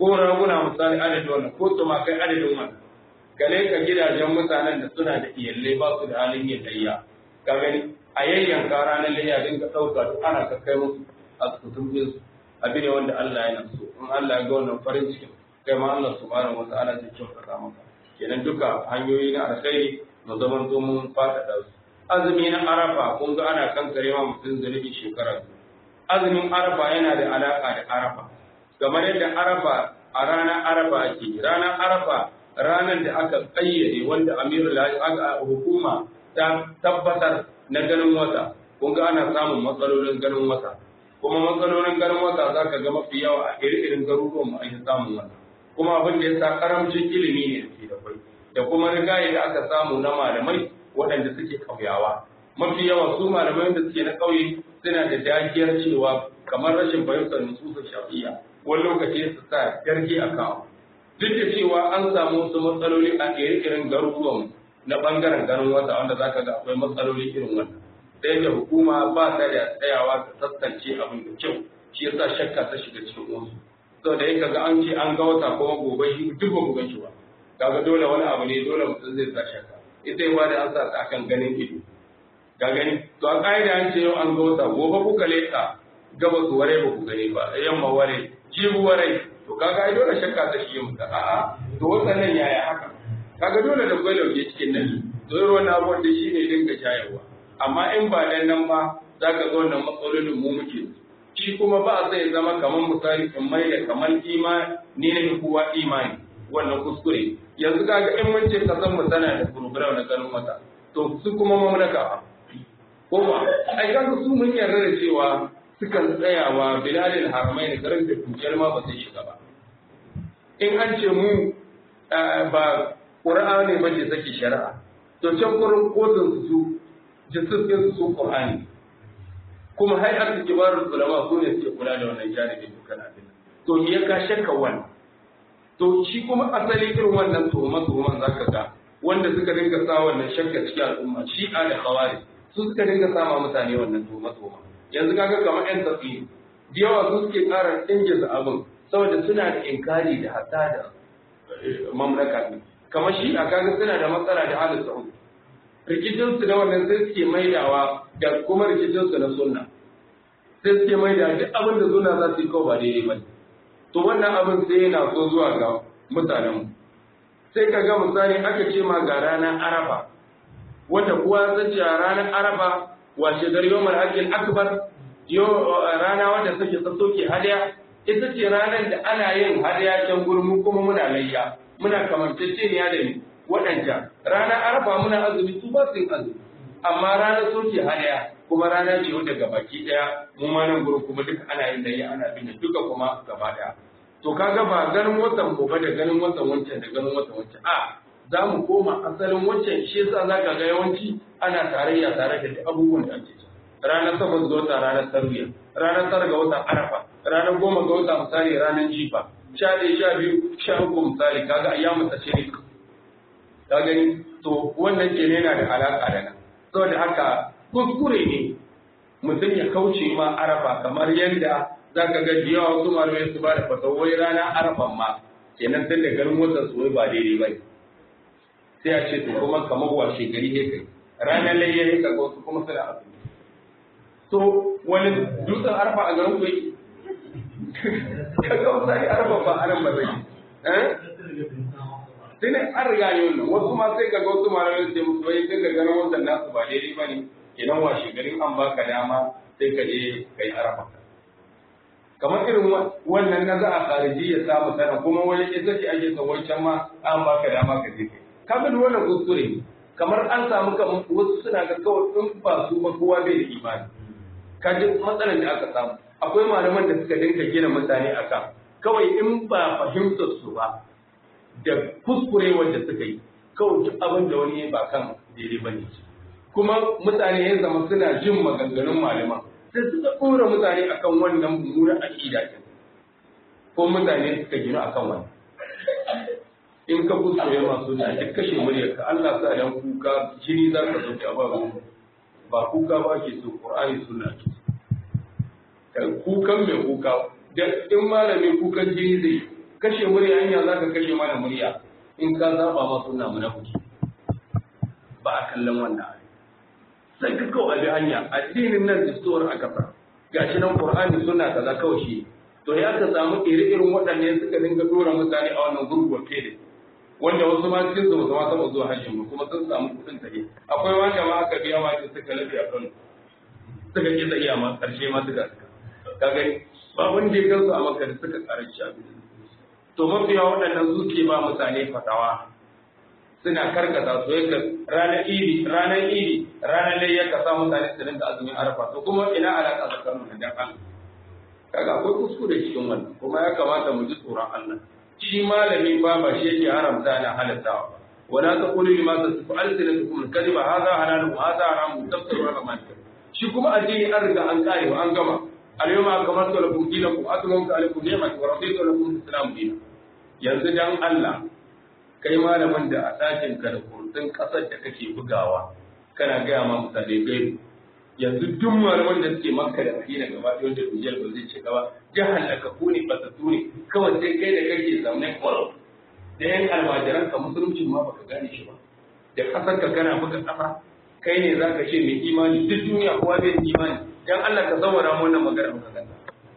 ko raguna misali adadin wannan ko tumakai adadin wannan gale ka gidajen mutanen da suna da iyalai ba su da halin yin layya ka gani a yayyanka ranar layya dinga ɗauka duk ana kakkai musu a sutun su abin ne wanda Allah yana so in Allah ya ga wannan farin cikin kai ma Allah subhanahu wa ta'ala zai kyautata maka kenan duka hanyoyi na alkhairi mu zaman zo mun faɗaɗa su azumi na arafa kun ga ana kankare ma mutum zunubi shekara azumin arafa yana da alaka da arafa kamar yadda arafa a ranar arafa ake ranar arafa ranar da aka kayyade wanda amirul aka hukuma ta tabbatar na ganin wata kun ga ana samun matsalolin ganin wata kuma matsalolin ganin wata za ka ga mafi yawa a iri-irin garuruwan mu ake samun wannan kuma abin da ya sa karamcin ilimi ne da ke da kwai da kuma rigaye da aka samu na malamai waɗanda suke ƙauyawa mafi yawa su malamai da suke na ƙauye suna da dagiyar cewa kamar rashin fahimtar nususa shafiya wani lokaci su sa yarki a kawo duk da cewa an samu wasu matsaloli a ire-iren garuruwan na ɓangaren ganin wata wanda za ka ga akwai matsaloli irin wannan sai da hukuma ba ta da tsayawa ta tattance abin da kyau shi yasa shakka ta shiga cikin wasu saboda yake ga an ce an ga wata kuma gobe shi duk ba gobe shi ba kaga dole wani abu ne dole mutum zai sa shakka ita yi da an sa ta akan ganin ido ka gani to a ƙa'ida an ce yau an ga wata gobe kuka leƙa gaba su ware ba ku gani ba yamma ware jibu ware to kaga ai dole shakka ta shi muka a'a to wannan yaya haka kaga dole da gwai lauje cikin nan to irin wannan abubuwan da shi ne dinga shayarwa amma in ba dan nan ba za ka ga wannan matsalolin mu muke shi kuma ba zai zama kamar misali in mai da kamar imani ne ne kowa imani wannan kuskure yanzu kaga in mun ce kasan mu tana da program na ganin wata to su kuma mamlaka ko ba ai kaga su mun yarda da cewa sukan tsayawa bilalil haramai da garin da dukiyar ma ba sai shiga ba in an ce mu ba qur'ani ba ce sake shari'a to can gurin kotun su jisus su qur'ani kuma hay'ar kibarul ulama su ne suke kula da wannan janibin dukkan abin to me ya ka shakka wannan to shi kuma asali irin wannan tuhuma tuhuman zaka ga wanda suka dinga sa wannan shakka cikin al'umma shi'a da khawari su suka dinga sama mutane wannan tuhuma tuhuma yanzu kaga kamar yan tafi da yawa su suke ƙara ingiza abin saboda suna da inkari da hatta da mamlaka ne kamar shi'a kaga suna da matsala da halin sa'ud rikicinsu da wannan sai suke maidawa da kuma rikicinsu na sunna sai suke maida duk abin da sunna za su yi kawai ba daidai ba to wannan abin sai yana so zuwa ga mutanenmu sai ka ga misali aka ce ma ga ranar arafa wata kuwa zan ce a ranar arafa washe gari yau akil akbar rana wanda suke sassoke hadiya ita ce ranar da ana yin hadiya can gurmu kuma muna layya muna kamanceceniya da ni waɗanda ranar arafa muna azumi su ba su yin azumi amma ranar soke hadiya kuma rana ce wanda gabaki ɗaya mu ma nan gurin kuma duka ana yin layya ana bin duka kuma gaba ɗaya to kaga ba ganin watan gobe da ganin watan wancan da ganin watan wancan a za mu koma asalin wancan shi yasa za ka ga yawanci ana tarayya tare da duk abubuwan da ake ranar takwas ga wata ranar tarwiya ranar tara ga watan arafa ranar goma ga wata misali ranar jifa sha ɗaya sha biyu sha uku misali kaga ayyamu ta ne ka gani to wannan ke yana da alaƙa da nan saboda haka kuskure ne mutum ya kauce ma arafa kamar yadda za ka ga yawa wasu malamai su ba da fatawai rana arafan ma kenan tun da garin watan su ba daidai ba sai a ce to kuma kamar washe gari ne kai ranar layya ne kaga wasu kuma suna azumi to wani dutsen arafa a garin ku yake kaga wasari arafa ba aran ba zai eh sai ne an riga ne wannan wasu ma sai kaga wasu malamai su ce musu bai tun da garin watan nasu ba daidai ba ne kenan washe garin an baka dama sai ka je kai arafa kamar irin wannan na za a khariji ya samu sana kuma wani ita ce ake son wancan ma an baka dama ka je kai kaga da wannan kuskure ne kamar an samu kamar wasu suna ga kawai in ba su ba kowa bai da imani ka ji matsalar da aka samu akwai malaman da suka dinka gina mutane akan kawai in ba fahimtar su ba da kuskure wanda suka yi kawai duk abin da wani ba kan daidai ba ne kuma mutane ya zama suna jin maganganun malaman sai suka ɗora mutane akan wannan mummunan aƙida ɗin ko mutane suka gina akan wannan in ka kuskure masu da duk kashe muryar ka Allah sa dan kuka jini za ka sauke a ba ba kuka ba ke so Qur'ani sunna ke kan kukan mai kuka da in malami kukan jini zai kashe murya hanya za ka kashe mana murya in ka zaba ma suna munafiki ba a kallon wannan sai ka kawo abi hanya addinin nan distowar aka sa gashi nan qur'ani suna kaza kawai shi to ya ka samu ire-iren waɗanne suka dinga dora mutane a wannan gurguwar fede wanda wasu ma cikin su ba su zuwa hajjin ba kuma sun samu kuɗin tafi akwai wanda ma aka biya ma suka lafi a kano suka ƙi tsayiya ma ƙarshe ma suka ka gani ba wanda ya gansu a maka da suka karanci abin to mafiya waɗannan suke ba mutane fatawa suna karkata su yadda ranar idi ranar idi ranar lai ya kasa mutane su rinka azumin arafa to kuma ina alaƙa tsakanin da dan Allah kaga akwai kuskure cikin wannan kuma ya kamata mu ji tsoron Allah shi malami ba ba shi yake haramta na halattawa wala taqulu lima tasifu alsinatukum al-kadhiba hadha halalun hadha haramun tafsiru ala ma shi kuma addini an riga an kare an gama اليوم أكملت لكم دينكم أتممت عليكم نعمتي ورضيت لكم الإسلام دينا yanzu dan Allah kai malamin da a ɗakin ka da kurtun ƙasar da kake bugawa kana gaya ma mutane gaibu yanzu duk malaman da suke makka da madina gaba ɗaya wanda dujiyar ba zai ce gaba jihar da ka kune basattu ne kawai sai kai da kake zaune kwaro da yan almajiran ka musulunci ma baka gane shi ba da ƙasar ka kana buga ƙasa kai ne za ka ce mai imani duk duniya kowa bai imani dan Allah ka saurara mu wannan magana muka ganta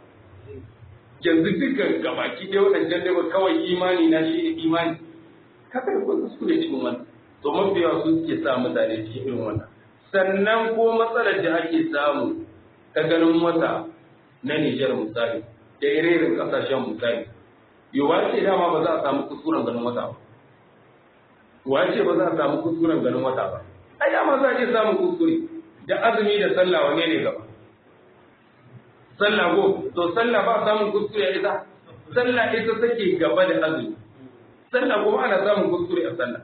yanzu dukkan gabaki ɗaya waɗancan dai kawai imani na shi ne imani kaka da kuma su ne cikin wannan to mafiya su suke sa mutane cikin irin wannan sannan ko matsalar da ake samu ta ganin wata na Nijar misali da irin kasashen misali yawa ce dama ba za a samu kuskuren ganin wata ba wace ba za a samu kuskuren ganin wata ba ai dama za a iya samun kuskure da azumi da sallah wane ne gaba sallah ko to sallah ba samun kuskure ita sallah ita take gaba da azumi sallah kuma ana samun kuskure a sallah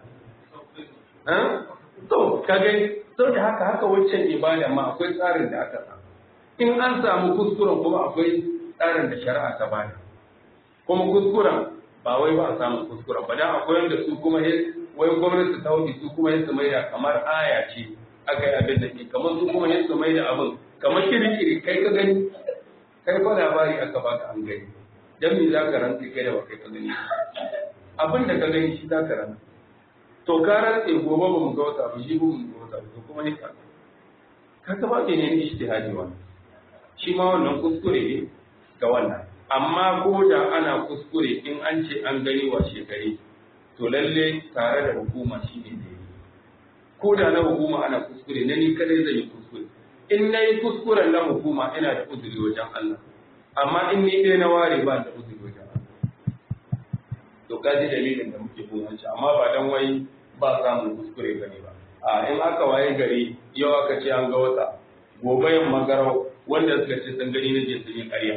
to ka gani to da haka haka waccan ibada ma akwai tsarin da aka sa in an samu kuskuren kuma akwai tsarin da shari'a ta bada kuma kuskuren ba wai ba a samu kuskuren ba dan akwai wanda su kuma wai gwamnati ta wuce su kuma yin su maida kamar aya ce aka yi abin da ke kamar su kuma yin su maida abin kamar kiri-kiri kai ka gani kai fa labari aka baka an gani dan me za ka rantse kai da kai ka gani abin da ka gani shi za ka rantse to ka rantse gobe ba mu ga wata ba shi ba mu ga wata ba kuma ne ka ka ka ba ke ne ijtihadi wa shi ma wannan kuskure ne ga wannan amma ko da ana kuskure in an ce an gani wa shekare to lalle tare da hukuma shi ne ne ko da na hukuma ana kuskure na ni kadai zai yi kuskure in na yi kuskuren na hukuma ina da uzuri wajen Allah amma in ni ɗaya na ware ba da uzuri wajen Allah to ka ji dalilin da muke bunanci amma ba dan wai ba samun kuskure bane ba a in aka waye gari yau aka ce an ga wata gobe yamma garau wanda suka ce sun gani na je sun yi ƙarya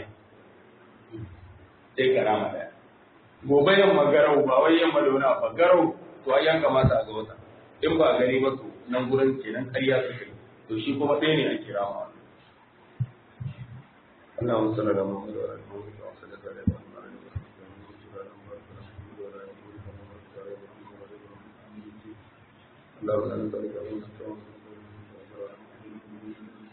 sai karama daya gobe yamma garau ba wai yamma da wani ba garau to ai ya kamata a ga wata in ba gani ba to nan gurin kenan ƙarya suka yi to shi kuma ɗaya ne a kira ma Allah wa sallallahu alaihi wa sallam wa sallallahu alaihi wa sallam